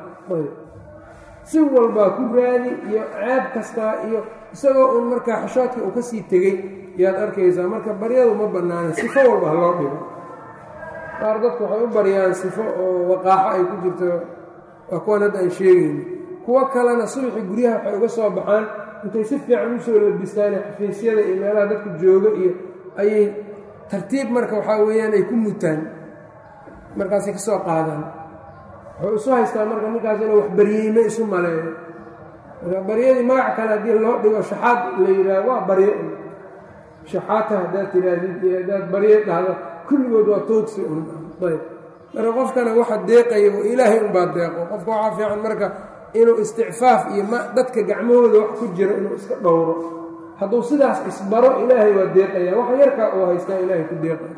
si walbaa ku raadi iyo ceeb kastaa iyo isagoo uun markaa xishoodkii uu ka sii tegey yaad arkaysaa marka baryadu ma bannaana sifo walba ha loo dhigo qaar dadku waxay u baryaan sifo oo waqaaxo ay ku jirto waa kuwan hadda aan sheegayno kuwo kalena subaxii guryaha waxay uga soo baxaan intay si fiican u soo labistaane xafiisyada iyo meelaha dadku jooga iyo ayay tartiib marka waxaa weeyaan ay ku mutaan markaasay ka soo qaadaan wuxuu isu haystaa marka ninkaas inuu wax baryeyme isu maleeyo marka baryadii magac kale haddii loo dhigo shaxaad la yidhaaho waa baryo un shaxaata haddaad tidhaahdid iyo haddaad baryo dhahdo kulligood waa toogsi un ayb marka qofkana waxa deeqaya ilaahay unbaa deeqo qofka waxaa fiican marka inuu isticfaaf iyo m dadka gacmahooda wax ku jiro inuu iska dhowro hadduu sidaas isbaro ilaahay waa deeqaya wax yarkaa uu haystaa ilaahay ku deeqaya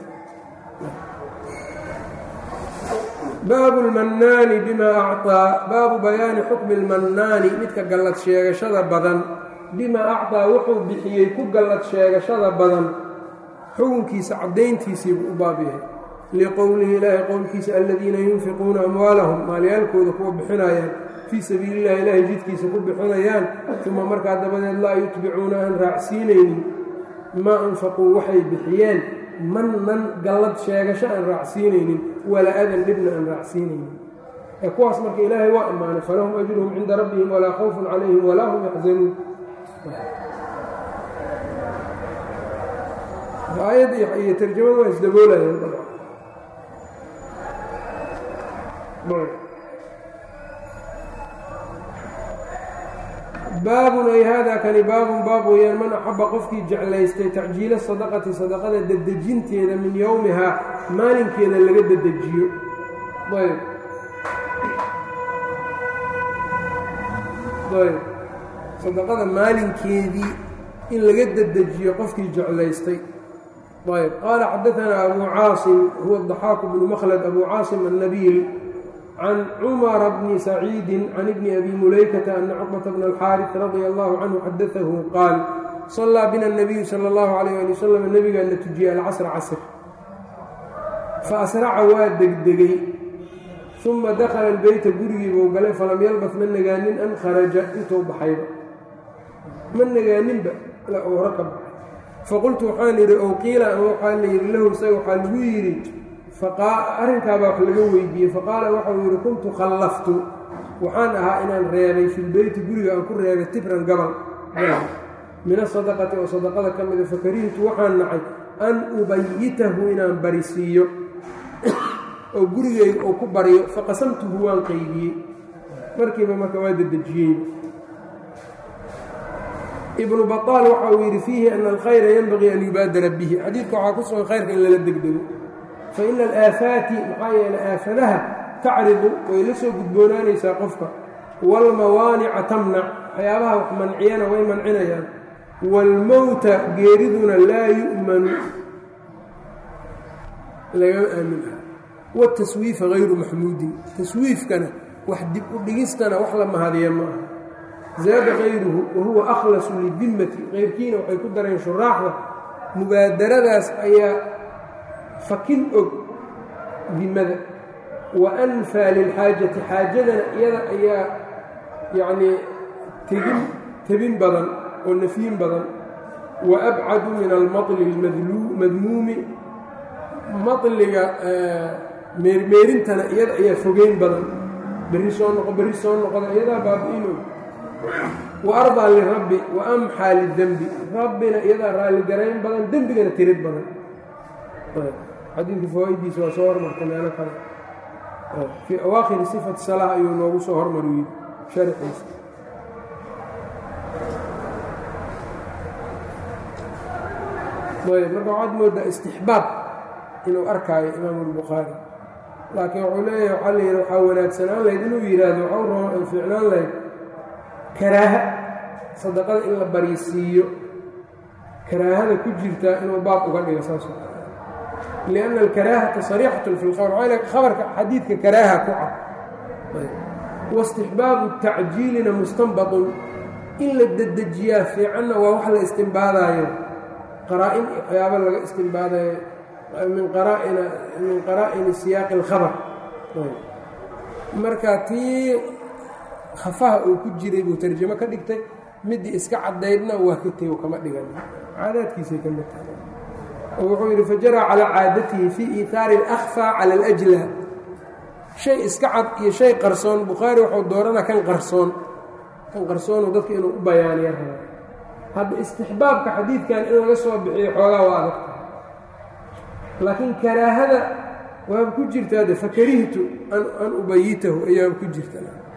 baabu lmannaani bimaa acطaa baabu bayaani xukmi lmannaani midka gallad sheegashada badan bimaa acطaa wuxuu bixiyey ku gallad sheegashada badan xukunkiisa caddayntiisiibuu u baab yahay liqowlihi ilaahi qowlkiisa aladiina yunfiquuna amwaalahum maalyaalkooda kuwa bixinayaan fii sabiili illahi ilaahay jidkiisa ku bixinayaan uma markaa dabadeed laa yutbicuuna aan raacsiinaynin maa anfaquu waxay bixiyeen mannan gallad sheegasho aan raacsiinaynin walaa adan dhibna aan raacsiinaynin ee kuwaas marka ilaahay waa ammaanay falahum ajruhum cinda rabbihim walaa khawfun calayhim walaa hum yaxzanuun aayadda iyo tarjamada waa isdaboolayaan baabun ay haadaa kani baabun baab weeyaan man axaba qofkii jeclaystay tacjiila sadaqati sadaqada dedejinteeda min yowmihaa maalinkeeda laga dedejiyo ayb ayb sadaqada maalinkeedii in laga dedejiyo qofkii jeclaystay ayb qaala xadaanaa abu caasim huwa daxaaku bnu makhlad abu caasim annabiil can cumara bni saciidi can ibni abi mulaykata ana cuqbata bna alxaaris radia allahu canhu xadaahu qaal sallaa bina nabiyu sala allahu calayh ali wasalam nebigaana tujiyey alcasra casr fa asraca waa degdegay uma dakhala albeyta gurigii buu galay falam yalbas ma nagaanin an kharaja intuu baxayba ma nagaaninba ilaa uu hore ka baxay faqultu waxaan yidhi ow qiila ama waxaa la yidhi lahu isaga waxaa lagu yidhi arrinkaabaa wax laga weydiiyey faqaala waxau yidhi kuntu khallaftu waxaan ahaa inaan reebay filbeyti guriga aan ku reebay tibran gabal min asadaqati oo sadaqada ka mida fakarihtu waxaan nacay an ubayitahu inaan barisiiyo oo gurigeyga uu ku baryo faqasamtuhu waan qaybiyey markiiba marka waa dedejiyey ibnu baطaal waxa uu yidhi fiihi ana alkhayra yenbagii an yubaadara bihi xadiidka waxaa ku sugan khayrka in lala degdego faina alaafaati maxaa yeele aafadaha tacridu way la soo gudboonaanaysaa qofka waalmawaanica tamnac waxyaabaha wax manciyana way mancinayaan waalmowta geeriduna laa yu'manu lagama aamin ah wataswiifa hayru maxmuudin taswiifkana wax dib u dhigistana wax la mahadiya ma aha zaada kayruhu wahuwa akhlasu lidimmati keyrkiina waxay ku dareen shuraaxda mubaadaradaas ayaa fakin og dimmada wa anfaa lilxaajati xaajadana iyada ayaa yacnii tegin tebin badan oo nafyin badan wa abcadu min almaطli madmuumi maطliga meermeerintana iyada ayaa fogeyn badan berri soo noqo berri soo noqoda iyadaa baabi-in og wa ardaa lirabbi wa amxaa lidembi rabbina iyadaa raalligarayn badan dembigana tirid badan xadiidka fawaa-idiisa waa soo hormarta meelo kale fii awaakhiri sifati salaa ayuu noogu soo hormariyey sharxiisa ayb marka waxaad moodaa istixbaab inuu arkaayo imaamu albukhaari laakiin wuxuu leeyahay waxaa la yidhi waxaa wanaagsanaan lahayd inuu yidhaahdo waxau fiicnaan lahayd karaaha sadaqada in la bariisiiyo karaahada ku jirtaa inuu baab uga dhigo saas lianna alkaraahata sariixatun fi lkhabr waxaa l khabarka xadiidka karaaha ku cad waistixbaabu tacjiilina mustanbadun in la dedejiyaa fiicanna waa wax la istimbaadaayo qaraa-in waxyaaba laga istimbaadayo min qaraa'ina min qaraa'ini siyaaqi اlkhabar marka tii khafaha uu ku jiray buu tarjamo ka dhigtay midii iska caddaydna waa ka tego kama dhigan caadaadkiisay ka mid tahay oo wuxuu yidhi fajaraa calaa caadatihi fii iihaari اlأkhfى cala اlأjla shay iska cad iyo shay qarsoon bukhaari wuxuu dooranaa kan qarsoon kan qarsoonu dadka inuu u bayaaniya raba hadda istixbaabka xadiidkan in laga soo bixiyo xoogaa waa adagta laakiin karaahada waaba ku jirtaa de fakarihtu an ubayitahu ayaaba ku jirta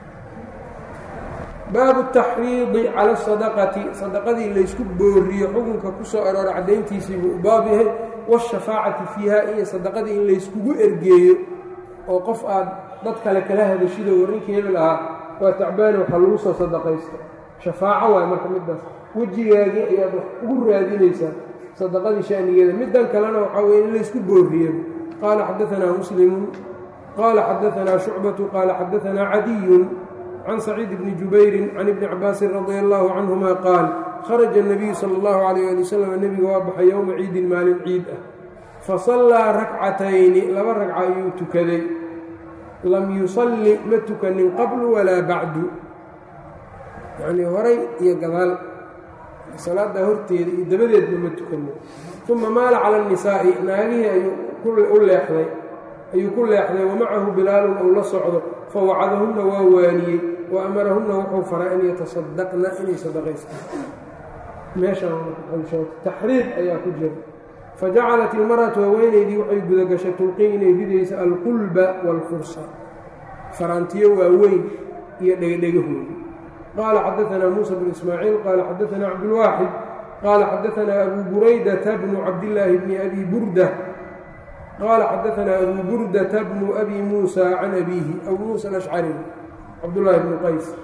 baabu taxriidi cala sadaqati sadaqadii laysku booriyo xukunka ku soo aroora caddayntiisii buu u baab yahay waashafaacati fiiha iyo sadaqadii in layskugu ergeeyo oo qof aad dad kale kala hadashido warrinkii hebel ahaa waa tacbaani waxaa lagu soo sadaqaysta shafaaco waay marka middaas wejigaagii ayaad wax ugu raadinaysaa sadaqadii shanigeeda middan kalena waxaa weye in laysku booriyo qaala xadaanaa muslimun qaala xadaanaa shucbatu qaala xadaanaa cadiyun can saciid bni jubayrin can ibni cabaasin radia allaahu canhuma qaal kharaja الnabiyu sala اllahu alayh ali wasalam nebiga waa baxay yowma ciidin maalin ciid ah fasallaa rakcatayni laba ragca ayuu tukaday lam yusalli ma tukanin qablu walaa bacdu yacnii horay iyo gadaal salaada horteeda iyo dabadeedba ma tukanin uma maala cala الnisaa'i naagihii ayuu u leexday ayuu ku leexday wamacahu bilaalun ou la socdo fawacadahunna waa waaniyey wa amarahunna wuxuu faray an yatasadaqna inay sadaqaystaan meeshaataxriid ayaa ku jira fajacalat ilmar'atu haweenaydii waxay gudagashay tulqii inay ridaysa alqulba waalfursa faraantiyo waaweyn iyo dhegdhegahooda qaala xadaanaa muusa bnu ismaaciil qaala xadaanaa cabdulwaaxid qaala xadaanaa abu buraydata bnu cabdillaahi bni abi burda qaala xadaanaa abu burdata bnu abi muusa can abiihi abu muusa alashcari cabdullaahi bnu qays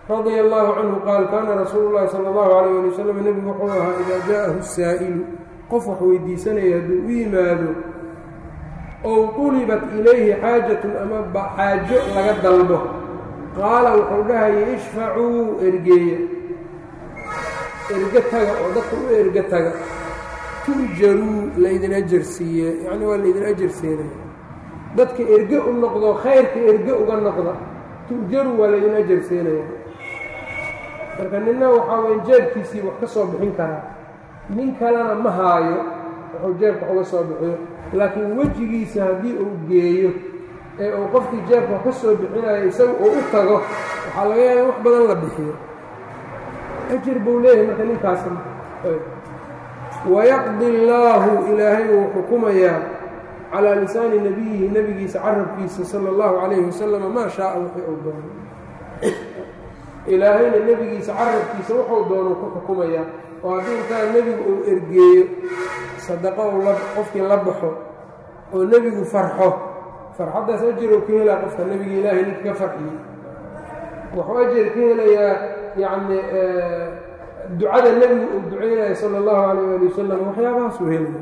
radia allahu canhu qaal kaana rasuulu llahi sala allahu alayh ali wasalam nebigu wuxuu ahaa idaa jaaءahu saa'ilu qof wax weydiisanaya hadduu u yimaado ow qulibat ilayhi xaajatun ama xaajo laga dalbo qaala wuxuu dhahayay ishfacuu ergeeya erge taga oo dadka u erge taga turjaruu laydin ajarsiiye yacni waa laydin ajarsiinaya dadka erge u noqdo khayrka erge uga noqda turjaruu waa laydin ajarsiinaya marka nina waxaa weya jeebkiisii wax ka soo bixin karaa nin kalena ma haayo wuxuu jeebka wax uga soo bixiyo laakiin wejigiisa haddii uu geeyo ee uu qofkii jeebka wax ka soo bixinayo isaga uu u tago waxaa laga yaaba in wax badan la bixiyo ajir buu leeyahay marka ninkaasna wayaqdi allaahu ilaahay uu xukumayaa calaa lisaani nebiyihi nebigiisa carabkiisa sala allahu calayhi wasalama maa shaaa wixii uu doono ilaahayna nebigiisa carabkiisa wuxuu doonuu ku xukumayaa oo haddii intaa nebigu uu ergeeyo sadaqo uu la qofkii la baxo oo nebigu farxo farxaddaas ajar uu ka helaa qofka nebiga ilaahay ninka ka farxiyey wuxuu ajar ka helayaa yacni ducada nebigu uu duceynaya sala allahu calayh ali wasalam waxyaabahaasuu helaya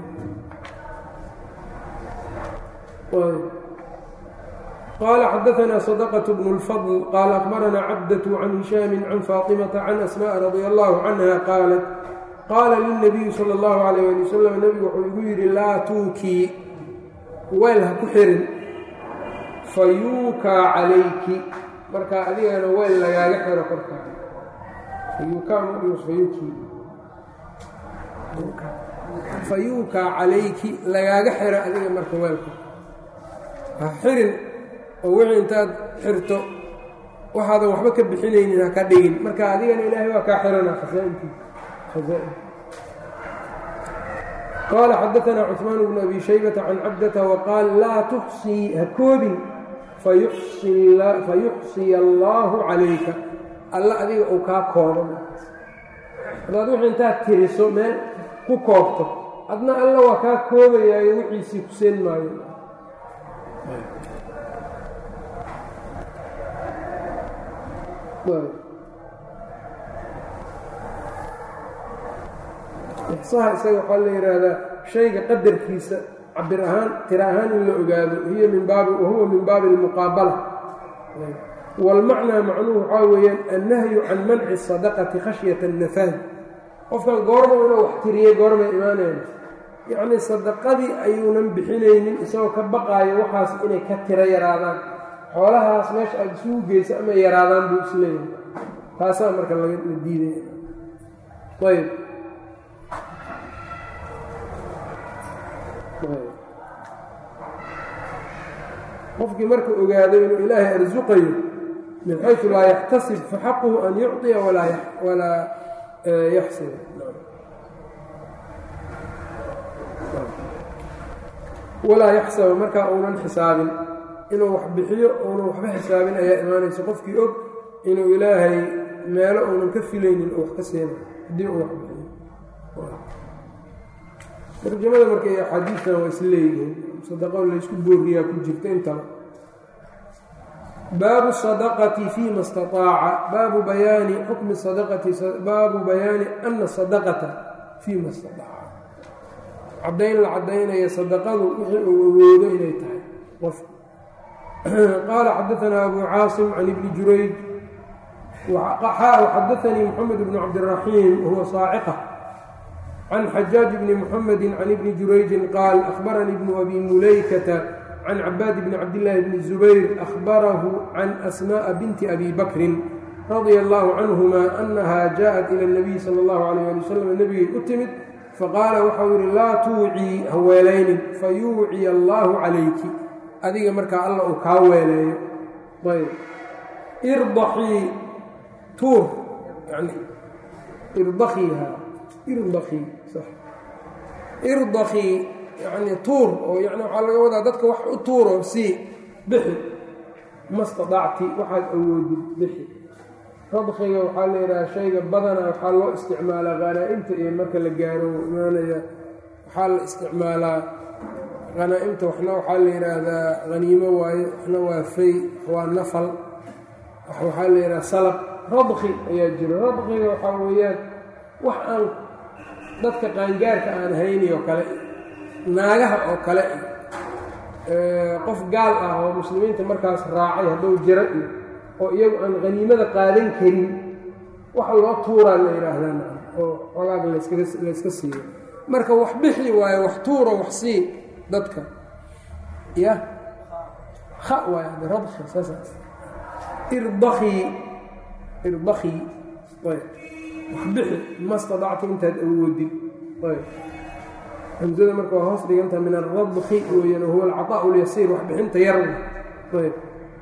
qال xdثna صدقة بن الفضل qال أخبرnا cبدة عن هiشhام عن فاطمة عن أسماء رضي الله عنها qاaلت qاala للنبي slى الله عليه لي وsلم نبgu wuxuu igu yidhi laa tuukii weel ha ku xirin fayuukaa calayki markaa adigana weel lagaaga xiro korkaa fayuukaa calayki lagaaga xiro adiga marka weelka ha xirin oo wixii intaad xirto waxaadan waxba ka bixinaynin ha ka dhigin marka adigana ilaahay waa kaa xirana khasaaintiisa qaala xadaثna cثmaan bnu abi shaybةa can cabdata waqaal laa tuxsii ha koobin fayuxsiya allaahu calayka alla adiga uu kaa koobo hadaad wixii intaad tiriso meel ku koobto adna alla waa kaa koobayaayo wixiisii ku seen maayo ixsaha isaga waxaa la yidhaahdaa shayga qadarkiisa cabir ahaan tira ahaan in la ogaado hiya min baabi wahuwa min baabi almuqaabala wاlmacnaa macnuhu waxaa weeyaan annahyu can manci sadaqati khashyata الnafahi qofkan goorma inuu wax tiriyey goormay imaanayna yacnii sadaqadii ayuunan bixinaynin isagoo ka baqaayo waxaas inay ka tiro yaraadaan xoolahaas meesha aada isugu geysa ama yaraadaan buu isleeyahay taasaa marka laga la diidaya ayb qofkii marka ogaado inuu ilaahay arsuqayo min xayثu laa yaxtasib faxaquhu an yucطiya walaa yaxsib walaa yaxsaba markaa uunan xisaabin inuu wax bixiyo uunan waxba xisaabin ayaa imaanaysa qofkii og inuu ilaahay meelo uunan ka filaynin oo wax ka seena haddii uu wax bixiyo tarjamada marka iyo axaadiistan waa is leeyihiin sadaqo laysku booriyaa ku jirta intaba baabu sadaqati fima istaaaca baabu bayaani xukmi sadaqati baabu bayaani ana sadaqata fiima istaaaca caddayn la caddaynaya sadaqadu wixii uu awoodo inay tahay qofka qaala xadaanaa abu caasim can ibni jurayj xadaanii moxamed bnu cabdiraxiim wahuwa saaciqa can xajaaj bni muxamedi can ibni jurayjin qaal ahbaranii bnu abi mulaykata can cabaad bni cabdillaahi bni zubayr ahbarahu can asmaءa binti abi bakrin radia allahu canhuma anaha jaءat ila اnabiy sala اllahu alayh ali wasalam nebigay u timid faqaala waxau yidhi laa tuucii ha weelaynin fayuuciya allaahu calayki adiga markaa alla uu kaa weeleeyo ayb irdaxii tuur yani irdakiiha irdakii irdakii yacnii tuur oo yani waxaa laga wadaa dadka wax u tuuro sii bixi ma staطacti waxaad awoodid bixi radkiga waxaa la yidhaha shayga badana waxaa loo isticmaalaa hanaa-imta iyo marka la gaaro imaanaya waxaa la isticmaalaa hanaa-imta waxna waxaa la yidhaahdaa haniimo waaye waxna waa fay waa nafal waxaa la yidhaha salab radki ayaa jiro radkiga waxaa weeyaan wax aan dadka qaangaarka aan hayni oo kale naagaha oo kale qof gaal ah oo muslimiinta markaas raacay hadduu jiro iyo oo iyagu aan haniimada qaadan karin waxa loo tuuraa la yidhaahdaa oo xogaaga layska siiyo marka wax bixi waayo wax tuuro wax sii dadka ya ha waay radki saas irdakii irdakii ayb wax bixi ma stadacta intaad awoodin ayb hamzada marka waa hoos dhigantaha min aradki weeyaan huwa alcaطaaء اlyasiir wax bixinta yar ayb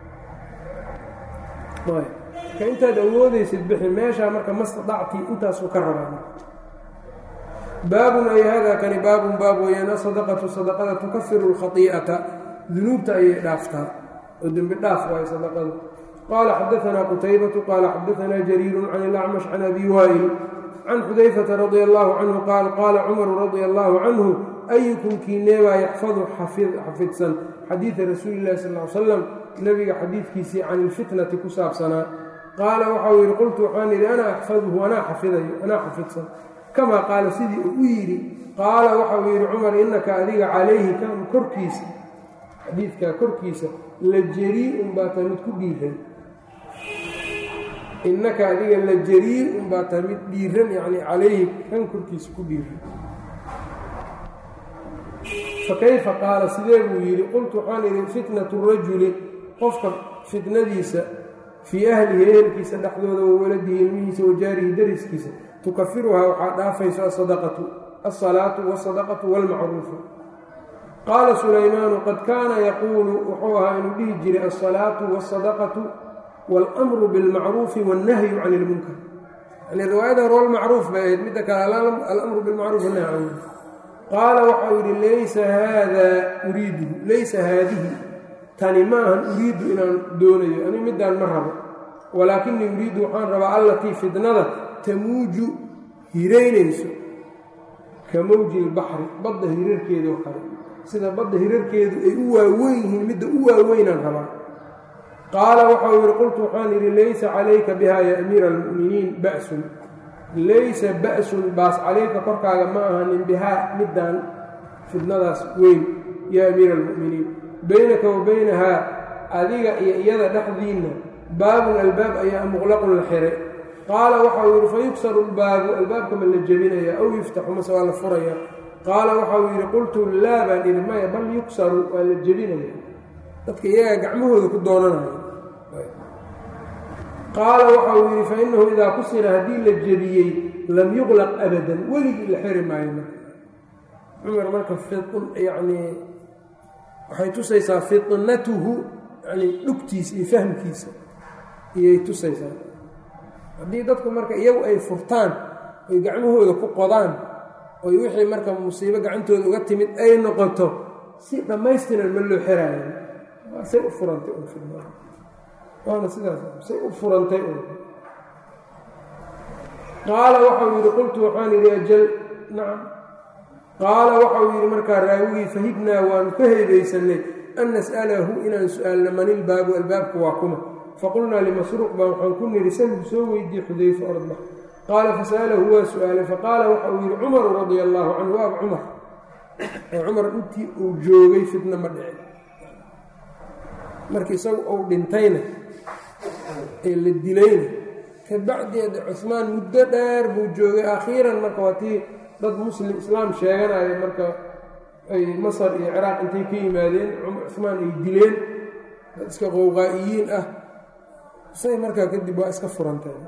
ayb ka intaad awoodaysid bixi meeshaa marka ma stadacti intaasuu ka rabaa baabun ay hada kani baabun baab weeyaan asadaqatu sadaqada tukafiru اlkhai'ata dunuubta ayay dhaaftaa oo dembi dhaaf waayo sadaqada qaala xadaanaa qutaybatu qaala xadaanaa jariiru can ilacmash can abi waa'il can xudayfata radia allahu canhu qaal qaala cumaru radia allahu canhu ayukum kiineebaa yaxfadu xafidsan xadiida rasuuli illahi sal l salam nebiga xadiidkiisii can ilfitnati ku saabsanaa qaala waxau yidhi qultu waxaan yidhi anaa axfaduhu anaa xafidayo anaa xafidsan kamaa qaala sidii uu u yidhi qaala waxau yidhi cumar innaka adiga calayhi kan korkiisa xadiidkaa korkiisa la jarii-un baa tahay mid ku dhiiran innaka adiga la jarii-un baa tahay mid dhiiran yacni calayhi kan korkiisa ku dhiiran fa kayfa qaala sidee buu yidhi qultu waxaan idhi fitnatu rajuli qofka fitnadiisa fii ahlihi ehelkiisa dhexdooda wa waladihi ilmihiisa wa jaarihi dariskiisa tukafiruhaa waxaa dhaafayso asadaqatu alsalaatu wasadaqatu waalmacruufu qaala sulaymaanu qad kaana yaquulu wuxuu ahaa inuu dhihi jiray alsalaatu wasadaqatu waalamru bilmacruufi wannahyu can ilmunkar yani riwaayada hore walmacruuf bay ahayd midda kale alamru bilmacruuf wannahy can ilmunkar qaala waxau yidhi laysa haadaa uriiduhu laysa haadihi tani ma ahan uriidu inaan doonayo ani middaan ma rabo walaakinii uriidu waxaan rabaa allatii fidnada tamuuju hiraynayso ka mawji ilbaxri badda hirarkeeda oo kale sida badda hirarkeedu ay u waaweyn yihiin midda u waaweynaan rabaa qaala waxau yidhi qultu waxaan yidhi laysa calayka biha ya amiira almu'miniin ba'sun laysa ba'sun baas calayka korkaaga ma ahanin bihaa middaan fidnadaas weyn yaa amiira almu'miniin baynaka wa baynahaa adiga iyo iyada dhexdiinna baabun albaab ayaa muqlaqun la xiray qaala waxau yidhi fa yugsaru lbaabu albaabka ma la jebinaya aw yuftaxu mase waa la furaya qaala waxau yidhi qultu laa baan idhi maya bal yugsaru waa la jebinaya dadka iyagaa gacmahooda ku doonanaya qaala waxau yidhi fa innahu idaa kusira haddii la jebiyey lam yuqlaq abadan weligii la xiri maayo marka cumar marka yacnii waxay tusaysaa fitnatuhu yani dhugtiisa iyo fahmkiisa iyay tusaysaa haddii dadku marka iyagu ay furtaan oy gacmahooda ku qodaan oy wixii marka musiibo gacantooda uga timid ay noqoto si dhammaystiran ma loo xiraayo say u furantay waana sidaas say u furantay qaala waxau yidhi qultu waxaan yidhi ajal nacam qaala waxau yidhi markaa raawigii fahibnaa waanu ka heebaysanay an nas'alahu inaan su-aalno manilbaabu albaabku waa kuma faqulnaa limasruuq baa waxaan ku nidhi salhu soo weydiye xudayfa ordba qaala fasa'alahu waa su-aalay faqaala waxa uu yidhi cumaru radia allaahu canhu waab cumar oo cumar intii uu joogay fitna ma dhicin marka isagu uu dhintayna ee la dilayna kabacdeeda cuhmaan muddo dheer buu joogay akhiiran marka waa tii dad muslim islaam sheeganaya marka ay masar iyo ciraaq intay ka yimaadeen cuhmaan ay dileen dad iska qowqaa'iyiin ah say markaa kadib waa iska furanteen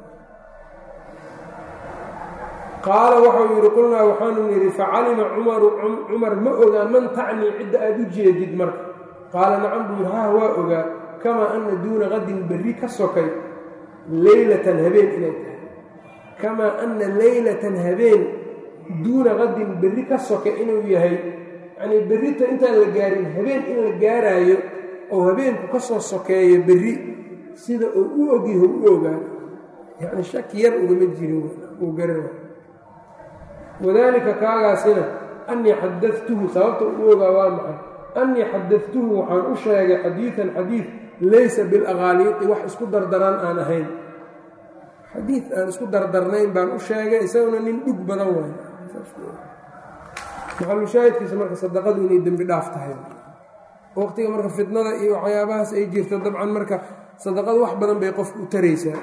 qaala waxau yidhi qulnaa waxaanu nidhi facalima cumaru cumar ma ogaa man tacnii cidda aad u jeedid marka qaala nacam buu yidhi hah waa ogaa kamaa anna duuna qadin berri ka sokay leylatan habeen inay tahay kamaa anna leylatan habeen duuna qadin berri ka soka inuu yahay yacnii berrita intaan la gaarin habeen in la gaaraayo oo habeenku ka soo sokeeyo berri sida uu u ogyaho u ogaan yacni shaki yar ugama jirin uu garana wadaalika kaagaasina annii xadadtuhu sababta u ogaa waa maxay annii xadadtuhu waxaan u sheegay xadiidan xadiid laysa bilaqaaliiqi wax isku dardaran aan ahayn xadiid aan isku dardarnayn baan u sheegay isaguna nin dhug badan waay maxalushaahidkiisa marka sadaqadu inay dembi dhaaf tahay waqtiga marka fitnada iyo waxyaabahaas ay jirto dabcan marka sadaqadu wax badan bay qofka u taraysaa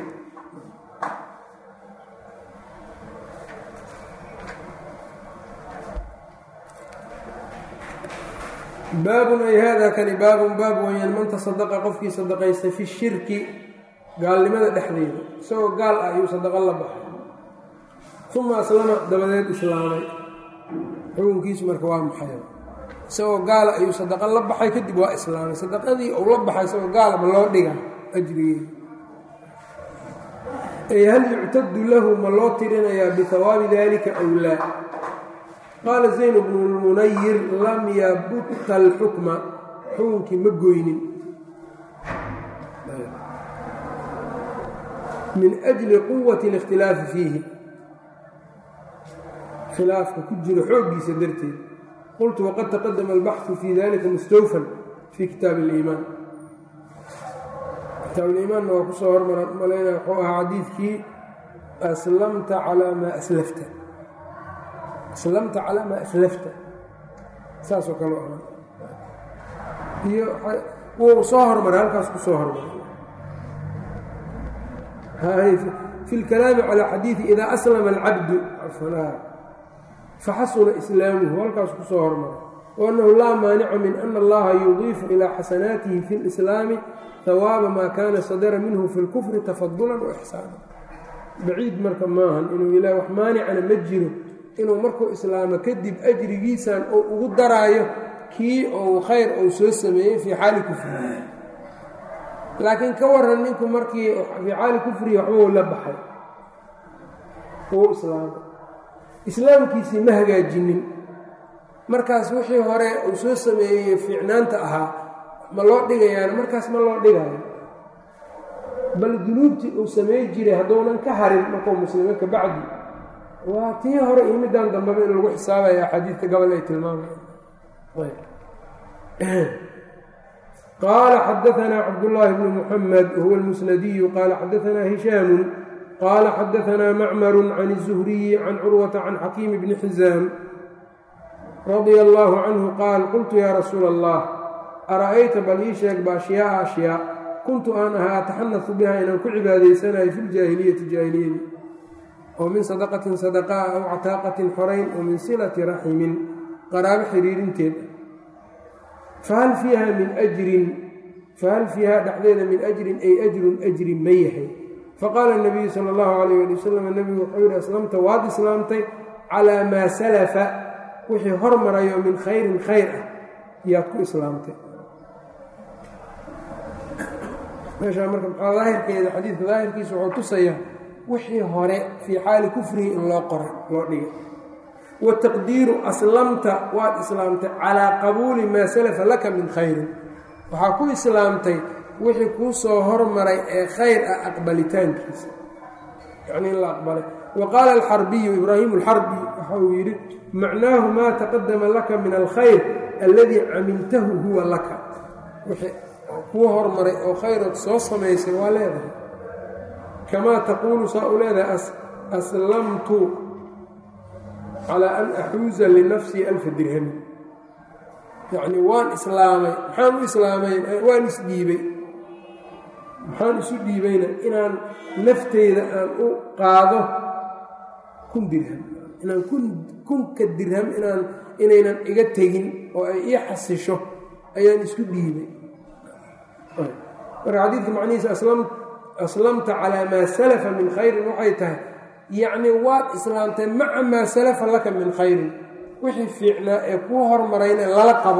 baabun ay haadaa kani baabun baab weyaan man tasadaqa qofkii sadaqaystay fi shirki gaalnimada dhexdeeda isagoo gaal ah ayuu sadaqo la baxay uma aslama dabadeed islaamay xukunkiisu marka waa maxay isagoo gaala ayuu sadaqo la baxay kadib waa islaamay sadaqadii uu la baxay isagoo gaalaba loo dhiga ajrigeeda ay hal yuctadu lahu ma loo tirinayaa bihawaabi dalika aw laa qaala zayn bnu lmunayir lam yabutta alxukma xukunkii ma goynin min ajli quwati اlikhtilaafi fiihi khilaafka ku jiro xooggiisa darteed qultu waqad taqadama albaxu fi dalika mustawfan fi kitaab اliimaan kitaab liimaanna waa kusoo hormaran malayna wuxuu ahaa xadiidkii aslamta calaa maa aslafta aslamta calaa maa aslafta saasoo kale ahaa iyo wuu soo hormaray halkaas ku soo hormaray fi اlkalaami calى xadiidi ida aslama alcabdu faxasuna islaamuhu halkaas ku soo hormaray waannahu laa maanica min ana allaha yudiifu ilaa xasanaatihi fi اlislaami hawaaba maa kaana sadara minhu fi اlkufri tafadulan waixsaana baciid marka maahan inuu ilaah wax maanicana ma jiro inuu markuu islaamo kadib ajrigiisan uu ugu daraayo kii ou khayr ou soo sameeyey fii xaali kufrihi laakiin ka waran ninku markii fii xaali kufrihi waxbuu la baxay uu islaamay islaamkiisii ma hagaajinin markaas wixii hore uu soo sameeyey fiicnaanta ahaa ma loo dhigayaan markaas ma loo dhigayo bal dunuubtii uu samey jiray hadduunan ka harin markuu muslimo ka bacdi waa tii hore iyo middan dambeba in lagu xisaabaya axaadiidka gobol ay tilmaamayaan qaala xadaanaa cabdullaahi bnu muxamed wahuwa almusnadiyu qaala xadaanaa hishaamu qaala xadaanaa macmaru can الzuhriyi can curwata can xakiimi bni xizaam radia allaahu canhu qaal qultu yaa rasuula allah ara'ayta bal ii sheeg ba ashyaaa ashyaa kuntu aan ahaa ataxanasu biha inaan ku cibaadaysanayo fi ljaahiliyati jaahiliyadii oo min sadaqatin sadaqaa aw cataaqatin xorayn oo min silati raximin qaraabo xiriirinteed fahal fiiha min ajrin fahal fiiha dhexdeeda min ajrin ay ajrun ajri ma yahay faqaala nabiyu sala allahu calayh ali wasalam nebigu wuxuu yidhi aslamta waad islaamtay calaa maa salafa wixii hormarayo min khayrin khayr ah yaad ku islaamtay meeshaa marka maxaa daahirkeeda xadiidka daahirkiisa wuxuu tusayaa wixii hore fii xaali kufrihi in loo qoray loo dhigay wataqdiiru aslamta waad islaamtay calaa qabuuli maa salafa laka min khayrin waxaa ku islaamtay wixii kuu soo hormaray ee khayr ah aqbalitaankiisa yacnii in la aqbalay wa qaala alxarbiyu ibraahimu alxarbi waxa uu yidhi macnaahu maa taqadama laka min alkhayr alladii camiltahu huwa laka wixii kuu hormaray oo khayrood soo samaysay waa leedahay kamaa taquulu saa u leedahay aslamtu calaa an axuuza linafsii alfa dirhami yacnii waan islaamay maxaan u islaamay waan isdhiibay maxaan isu dhiibayna inaan nafteyda aan u qaado kun dirham inaan kun kunka dirham inaan inaynan iga tegin oo ay ii xasisho ayaan isku dhiibay marka xadiidka macnihiisa aslamta calaa maa salafa min khayrin waxay tahay yacnii waad islaamtay maca maa salafa laka min khayrin wixii fiicnaa ee kuu hormarayna lala qabo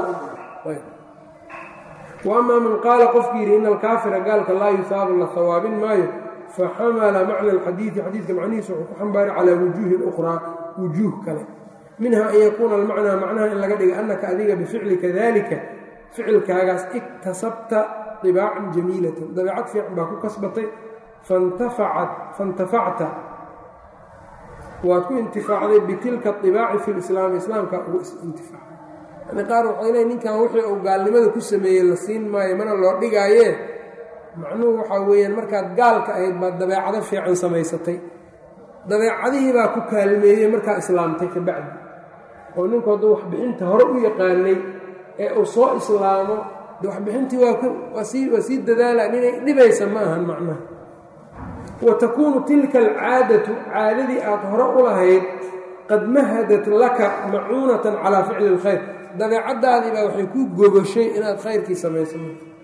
wa amaa man qaala qofkii yidhi ina alkaafira gaalka laa yusaabu la hawaabin maayo faxamala macna alxadiidi xadiidka macnihiisa wuxuu ku xambaaray calaa wujuuhin ukhraa wujuuh kale minha an yakuuna almacnaa macnaha in laga dhiga annaka adiga bificlika dalika ficilkaagaas iktasabta ibaacan jamiilatan dabeecad fiican baa ku kasbatay faintafacta waad ku intifaacday bitilka ibaaci fi lislaami islaamka ugu intifaacay yani qaar waxay leey ninkan wixii uu gaalnimada ku sameeyey la siin maayo mana loo dhigaaye macnuhu waxaa weeyaan markaad gaalka ahayd baad dabeecado fiican samaysatay dabeecadihii baa ku kaalmeeyey markaa islaamtay ka bacdi oo ninku hadduu waxbixinta hore u yaqaanay ee uu soo islaamo de waxbixintii waa sii waa sii dadaalaan inay dhibaysa ma ahan macnaha wa takuunu tilka alcaadatu caadadii aad hore u lahayd qad mahadat laka macuunatan calaa ficli اlkhayr dabeecaddaadii baa waxay kuu gogoshay inaad khayrkii samayso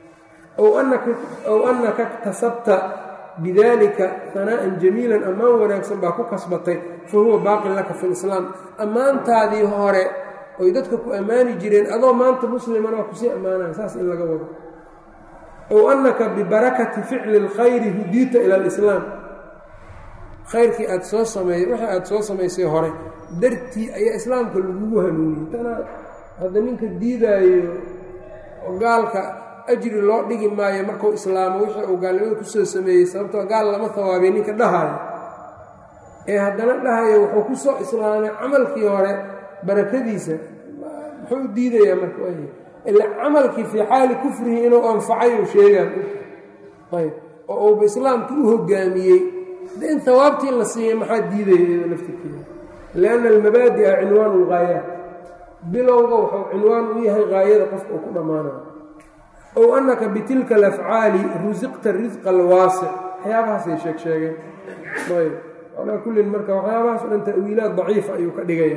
ow annaka iktasabta bidalika hanaa'an jamiilan ammaan wanaagsan baa ku kasbatay fa huwa baaqin laka fi lislaam ammaantaadii hore oy dadka ku ammaani jireen adoo maanta musliman waa kusii ammaanaya saas in laga wado ow annaka bibarakati ficli اlkhayri hudiita ila alislaam khayrkii aad soo sameeyey wixii aad soo samaysay hore dartii ayaa islaamka lagugu hanuuniyey tanaa hadda ninka diidaayo oo gaalka ajri loo dhigi maayo markuu islaamo wixii uu gaalnimada kusoo sameeyey sababtoo gaal lama hawaabay ninka dhahayo ee haddana dhahayo wuxuu ku soo islaamay camalkii hore barakadiisa muxuu u diidayaa marka ila camalkii fii xaali kufrihi inuu anfacay uu sheegaan ayb oo uuba islaamkii u hogaamiyey de in hawaabtii la siiyey maxaa diidaya iyado laftirkeeda lianna almabaadi'a cinwaanu lghaayaat bilowga wuxuu cinwaan u yahay haayada qofka uu ku dhammaanayo ow annaka bitilka alafcaali rusiqta risqa alwaasic waxyaabahaasay sheeg sheegeen ayb calaa kullin marka waxyaabahaas o dhan ta'wiilaad daciifa ayuu ka dhigaya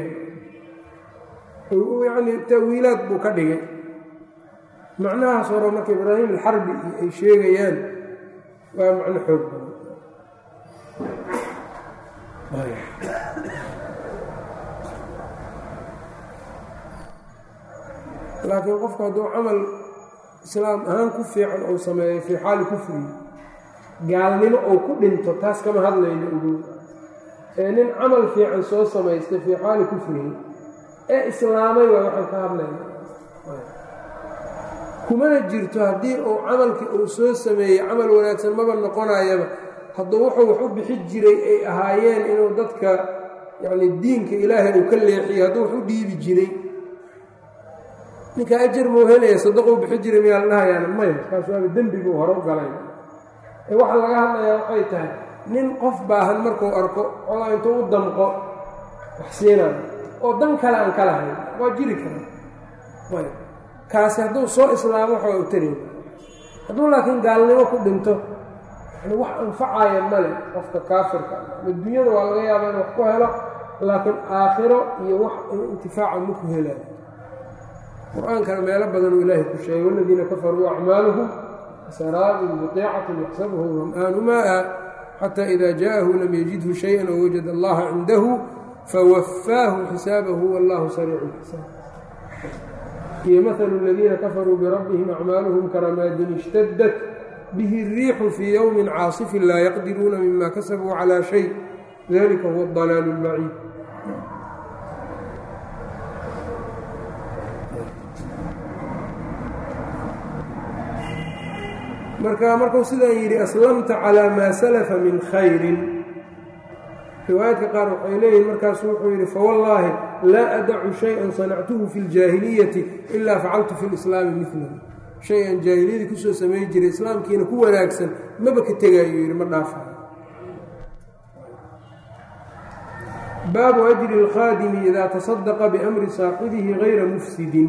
yacni ta'wiilaad buu ka dhigay macnahaas hore marka ibraahim alxarbi ay sheegayaan waa macno xoog badan laakiin qofku hadduu camal islaam ahaan ku fiican uu sameeyo fii xaali kufrihi gaalnimo uu ku dhinto taas kama hadlayno ugu ee nin camal fiican soo samaystay fii xaali kufrihi ee islaamay waa waxaan ka hadlayna kumana jirto haddii uu camalkii uu soo sameeyey camal wanaagsan maba noqonayaba hadduu wuxuu wax u bixi jiray ay ahaayeen inuu dadka yacni diinka ilaahay uu ka leexiyo hadduu wax u dhiibi jiray ninka ajar muu helaya sadaquu bixi jiray miyaa la dhahayaana maya kaas waaba dembiguu hore u galay ee waxaa laga hadlayaa waxay tahay nin qof baahan markuu arko odaa intuu u damqo wax siinayo oo dan kale aan ka lahayn waa jiri kara ayb kaasi hadduu soo islaamo waxaa u tarayn hadduu laakiin gaalnimo ku dhinto yani wax anfacaya male qofka kaafirka adduunyada waa laga yaabaa in wax ku helo laakiin aakhiro iyo wax intifaaca ma ku helayo qur-aankana meelo badan uu ilaahay ku sheegay waladiina kafaruu acmaaluhum saraabin biqiicatin yaxsabuhu ram'aanu maa'a xataa ida jaءahu lam yajidhu shayئa oo wajada allaha cindahu fawafaahu xisaabahu wallahu sariicu lxisaab iyo mahalu aladiina kafaruu birabbihim acmaaluhum karamaadin ishtadat bihi الriixu fii ywmi caasifin laa yaqdiruuna mima kasabuu calى shay dalika huwa اdalaal اlbaciid marka markuu sidaan yidhi aslamta calىa maa salafa min khayrin riwaayaadka qaar waxay leeyihin markaasu wuxuu yidhi fawallaahi laa adacu shay-an sanactuhu fi اljaahiliyati ilaa facaltu fi lislaami milahu shay aan jaahiliyadii kusoo samey jiray islaamkiina ku wanaagsan maba ka tegaayo yidhi ma dhaafayo baabu ajri اlkhaadimi idaa tasadaqa biamri saaxibihi gayra mufsidin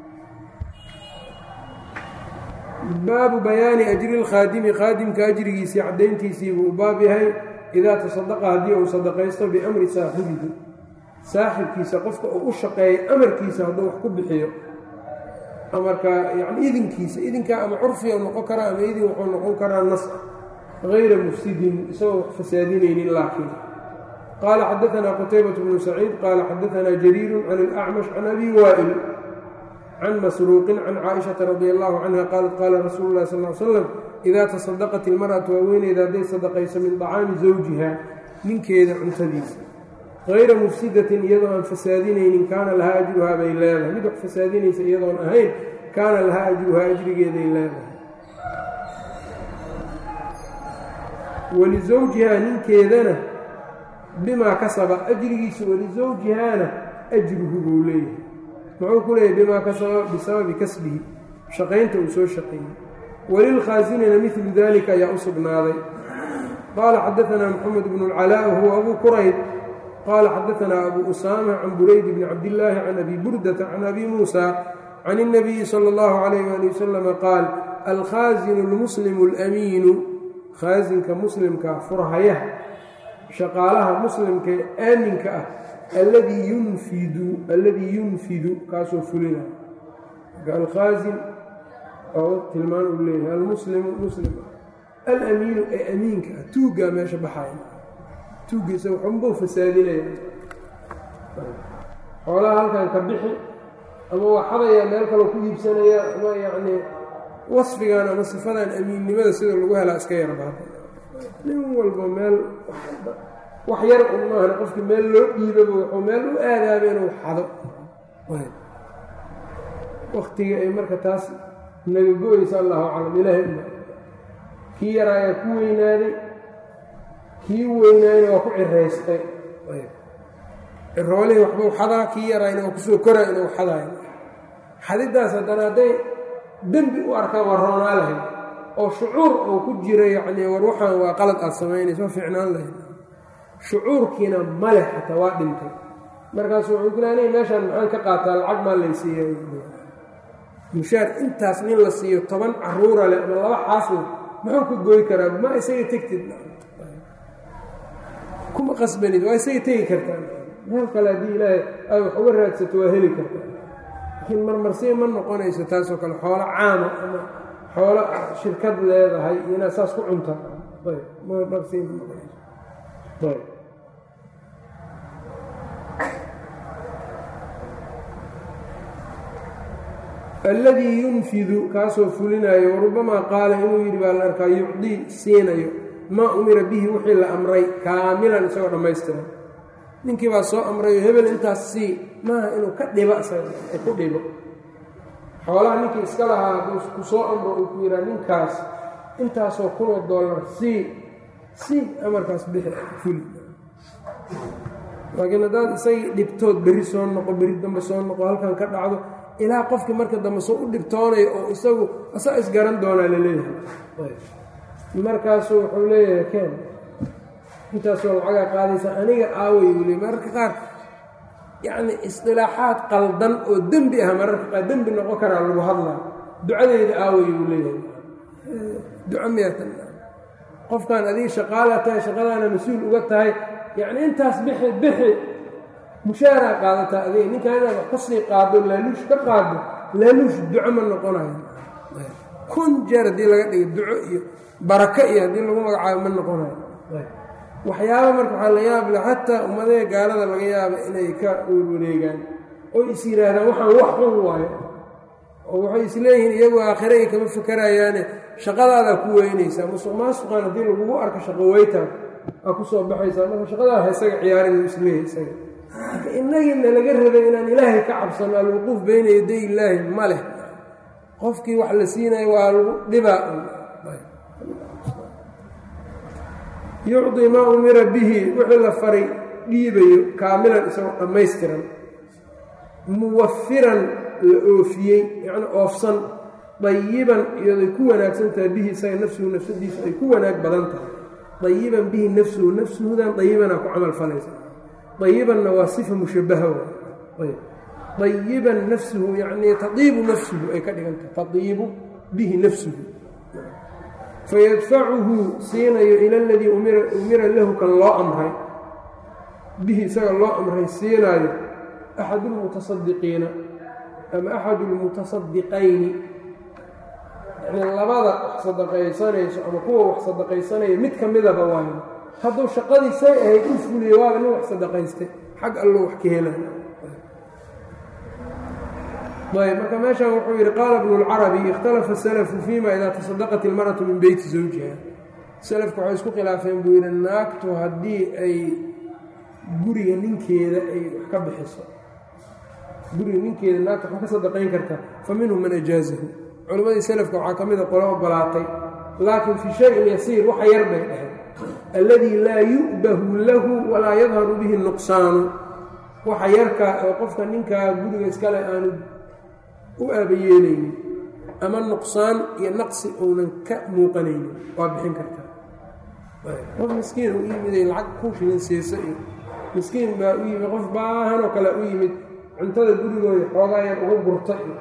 baabu bayaani ajri lkhaadimi khaadimka ajrigiisii caddayntiisii buu u baab yahay idaa tasadaqa haddii uu sadaqaysto biamri saaxibihi saaxibkiisa qofka uu u shaqeeya amarkiisa hadduu wax ku bixiyo amarka yani idinkiisa idinkaa ama curfiga noqon karaa ama idin wuxuu noqon karaa nas gayra mufsidin isagoo wax fasaadinaynin laakiin qaala xadaanaa qutaybat bnu saciid qaala xadaanaa jariiru can alacmash can abi waa'il can masruuqin can caaishata radi allahu canha qaalat qaala rasuulu lahi sal l slam idaa tasadaqat ilmar'atu haweeneyda hadday sadaqayso min dacaami zawjiha ninkeeda cuntadiisa hayra mufsidatin iyadoo aan fasaadinaynin kaana lahaa ajruhaa bay leedahay mid wax fasaadinaysa iyadoon ahayn kaana lahaa ajruhaa ajrigeeday leedahay walisawjihaa ninkeedana bimaa kasaba ajrigiisa walisawjihaana ajruhu buu leeyahay muxuu ku leeyahy bimaa kasaba bisababi kasbihi shaqaynta uu soo shaqeeyey walilkhaasinina midlu dalika ayaa u sugnaaday qaala xadaanaa moxamed bnu اlcalaa huwa abu qurayd qaala xadaanaa abu usaama can burayd bni cabdillaahi can abi burdata can abi muusa can الnabiyi salى اllahu alayh ali wasalam qaal alkhaasinu اlmuslimu اlamiinu khaasinka muslimka furhayaha shaqaalaha muslimka ee aaminka ah alladii yunfidu alladii yunfidu kaasoo fulina marka alkhaasin oo tilmaan uu leeyahay almuslimu muslim alamiinu ee amiinka ah tuuggaa meesha baxaya tuuggiisa waxunbuu fasaadinaya xoolaha halkan ka bixi ama waa xadaya meel kaloo ku iibsanaya ama yacnii wasfigan ama sifadan amiinnimada sida lagu helaa iska yarbaada nin walba meel wax yar un maahna qofkii meel loo dhiibaba wuxuu meel u aadaaba inuu xado waktiga ay marka taas naga go-aysa allahu aclam ilaahay uma kii yaraa ayaa ku weynaaday kii weynaayna waa ku ciraystay ciroolihii waxbuu xadaa kii yaraayna waa kusoo koraa inuu xadaayo xadidaas haddana hadday dembi u arkaan waa roonaa lahayd oo shucuur oo ku jira yacnii war waxaan waa qalad aad samaynaysa waa fiicnaan lahayd shucuurkiina maleh xataa waa dhintay markaasu wuxuu ku leanay meeshaan maxaan ka qaataa lacag maa laysiiya mushaar intaas nin la siiyo toban caruura leh ama laba xaasle muxuu ka gooy karaa ma isaga tegtid kuma qasbanid waa isaga tegi kartaa meel kale haddii ilaahay ay wax uga raadsato waa heli kartaa laakiin marmarsiya ma noqonayso taasoo kale xoolo caama ama xoolo shirkad leedahay inaad saas ku cunta ayb marmarsiya ma noqonayso ayb alladii yunfidu kaasoo fulinayo warubamaa qaala inuu yidhi baa la arkaa yucdii siinayo maa umira bihi wixii la amray kaamilan isagoo dhammaystiran ninkii baa soo amrayo hebel intaas sii maaha inuu ka dhibo isaga ku dhibo xoolaha ninkii iska lahaa hadduu ku soo amro uu ku yidhaha ninkaas intaasoo kunoo dollar sii sii amarkaas bixi fuli laakiin haddaad isagii dhibtood berri soo noqo berri dambe soo noqo halkan ka dhacdo ilaa qofkii marka dambe soo u dhibtoonayo oo isagu asaa isgaran doonaa la leeyahay markaasuu wuxuu leeyahay ken intaasoo lacagaa qaadaysa aniga aaway uu leey mararka qaar yacni isdilaaxaad qaldan oo dembi ah mararka qaar dembi noqon karaa lagu hadlaa ducadeyda aaway uu leeyahay duco miyatan qofkan adiga shaqaalaa tahay shaqadaana mas-uul uga tahay yacni intaas bixi bixi mushaaraa qaadataa adiga ninkan inaad wax ka sii qaado laaluush ka qaado laaluush duco ma noqonayo kun jeer haddii laga dhigo duco iyo barako iyo haddii lagu magacaabo ma noqonayo waxyaaba marka waxaa la yaab le xataa ummadee gaalada laga yaaba inay ka werwareegaan oo is yidhaahdaan waxaan wax xun waayo oo waxay isleeyihiin iyagu aakhire ay kama fakarayaane shaqadaadaa ku weynaysaa musuq maasuqan haddii lagugu arko shaqo weytaan aa ku soo baxaysaa marka shaqadaada isaga ciyaarin uu isleeyahay isaga marka inagiina laga rabay inaan ilaahay ka cabsano alwuquuf beyna yaday illaahi ma leh qofkii wax la siinayo waa lagu dhibaa yucdi maa umira bihi wixii la faray dhiibayo kaamilan isagoo dhammaystiran muwafiran la oofiyey yacni oofsan dayiban iyaday ku wanaagsan tahay bihi isaga nafsuhu nafsadiisu ay ku wanaag badan tahay dayiban bihi nafsuhu nafsuhudan dayibanaa ku camal falaysa dayibanna waa sifa mushabaha waay dayiban nafsuhu yacnii tadiibu nafsuhu ay ka dhigan tahay tadiibu bihi nafsuhu fayadfacuhu siinayo ila aladii umira lahu kan loo amray bihi isaga loo amray siinaayo axadu lmutasadiqiina ama axadu lmutasadiqayni yani labada wax sadaqaysanayso ama kuwa wax sadaqaysanaya mid ka midaba waayo hadduu shaqadii say ahayd u fuliyo waaba nin wax sadaqaystay xag allo wax ka hela ayb marka meeshan wuxuu yidhi qaala bnu اlcarabi ikhtalafa salafu fima idaa tasadaqat ilmaratu min beyti zawjiha salafku waxay isku khilaafeen buu yidhi naagtu haddii ay guriga ninkeeda ay wax ka bixiso guriga ninkeeda naagta wax ka sadaqayn kartaa fa minhum man ajaazahu culammadii salafka waxaa ka mida qolo ogolaatay laakiin fii shayin yasiir waxa yar bay dhaheen alladii laa yu'bahu lahu walaa yadharu bihi nuqsaanu waxa yarkaa oo qofka ninkaa guriga iskale aanu u aabayeelaynin ama nuqsaan iyo naqsi uunan ka muuqanaynin waa bixin kartaa qof miskiin u yimiday lacag ku shilin siisa iyo miskiin baa u yimid qof baahanoo kale u yimid cuntada gurigooda xoogaayar uga gurta iyo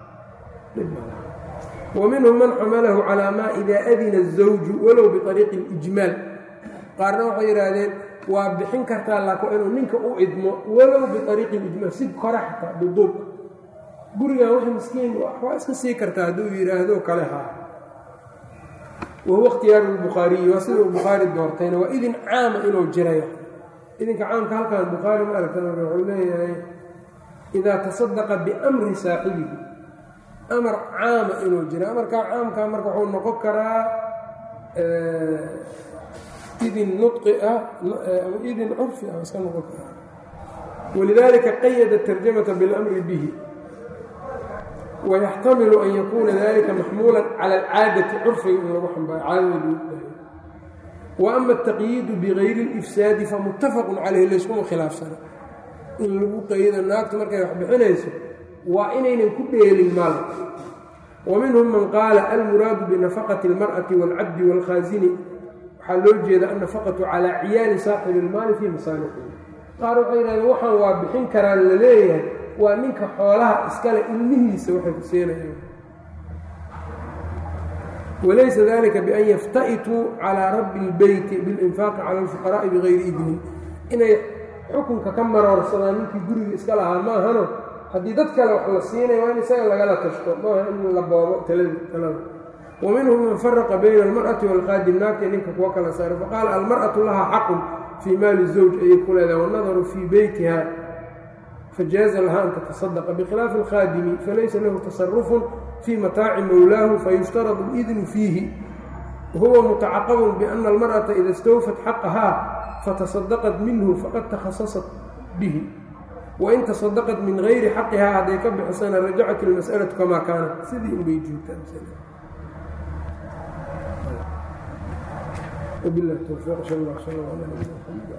wa minhum man xamalahu calaa maa idaa adina الزawju walow biطariiqi اlijmaal qaarna waxay yidhaahdeen waa bixin kartaa laakin inuu ninka u idmo walow biariiqi ijmaal si kora xataa duduub gurigan wax miskiin waa iska sii kartaa hadduu yidhaahdo kale haa wahuwa ikhtiyaaru lbukhaariyi waa sida uu bukhaari doortayna waa idin caama inuu jiray idinka caamka halkan bukhaari ma aragta wuxuu leeyahay idaa tasadaqa biamri saaxibihi amar caama inuu jira amarkaa caamkaa marka wuxuu noqon karaa idin nui ah idin curfi ah iska noqon karaa walidalika qayada tarjamata biاlamri bihi wayaxtamilu an yakuuna dalika maxmuula cala alcaadati curfiga in lagu xambaaro caadada wa ama ataqyiidu bigayri اlifsaadi famutafaqu calayhi layskuma khilaafsana in lagu qaydo naagtu markay wax bixinayso waa inaynan ku dheelin maal wa minhum man qaala almuraadu binafaqati اlmar'ati wاlcabdi wاlkhaasini waxaa loo jeeda annafaqatu calaa ciyaali saaxibi ilmaali fii masaalixihi qaar waxay yidhahdeen waxaan waa bixin karaan la leeyahay waa ninka xoolaha iskale ilmihiisa waxay ku seenayaan walaysa dalika bian yafta'ituu calaa rabbi اlbeyti biاlinfaaqi cala alfuqaraa'i bigayri idnin inay xukunka ka maroorsadaan ninkii guriga iska lahaa maahano haddii dad kale wax la siinaya waa in isaga lagala tashto maaha in la boobo talada وminhum man faraqa bayna almarأati wاlqaadim naagta ninka kuwa kala saara faqaala almarأaةu lahaa xaqun fii maali الزawj ayay ku leedahay wannadaru fii beytiha fajaaza laha an taتصadaqa bkhilaafi اlkhaadimi falaysa lahu taصarufun fii mataaci mowlaahu fayushtaradu اlidnu fiihi wahuwa mutacaqabun biأna almarأaةa ida اstawfat xaqahaa fataصadaqat minhu faqad takhasasat bihi wain taصadaqat min gayri xaqihaa hadday ka bixisana rajacat اlmasأlaةu kamaa kaanat sidii unbay joogtaa وبالله التوفيق صلى الله عليه وسلم على نبينا محمد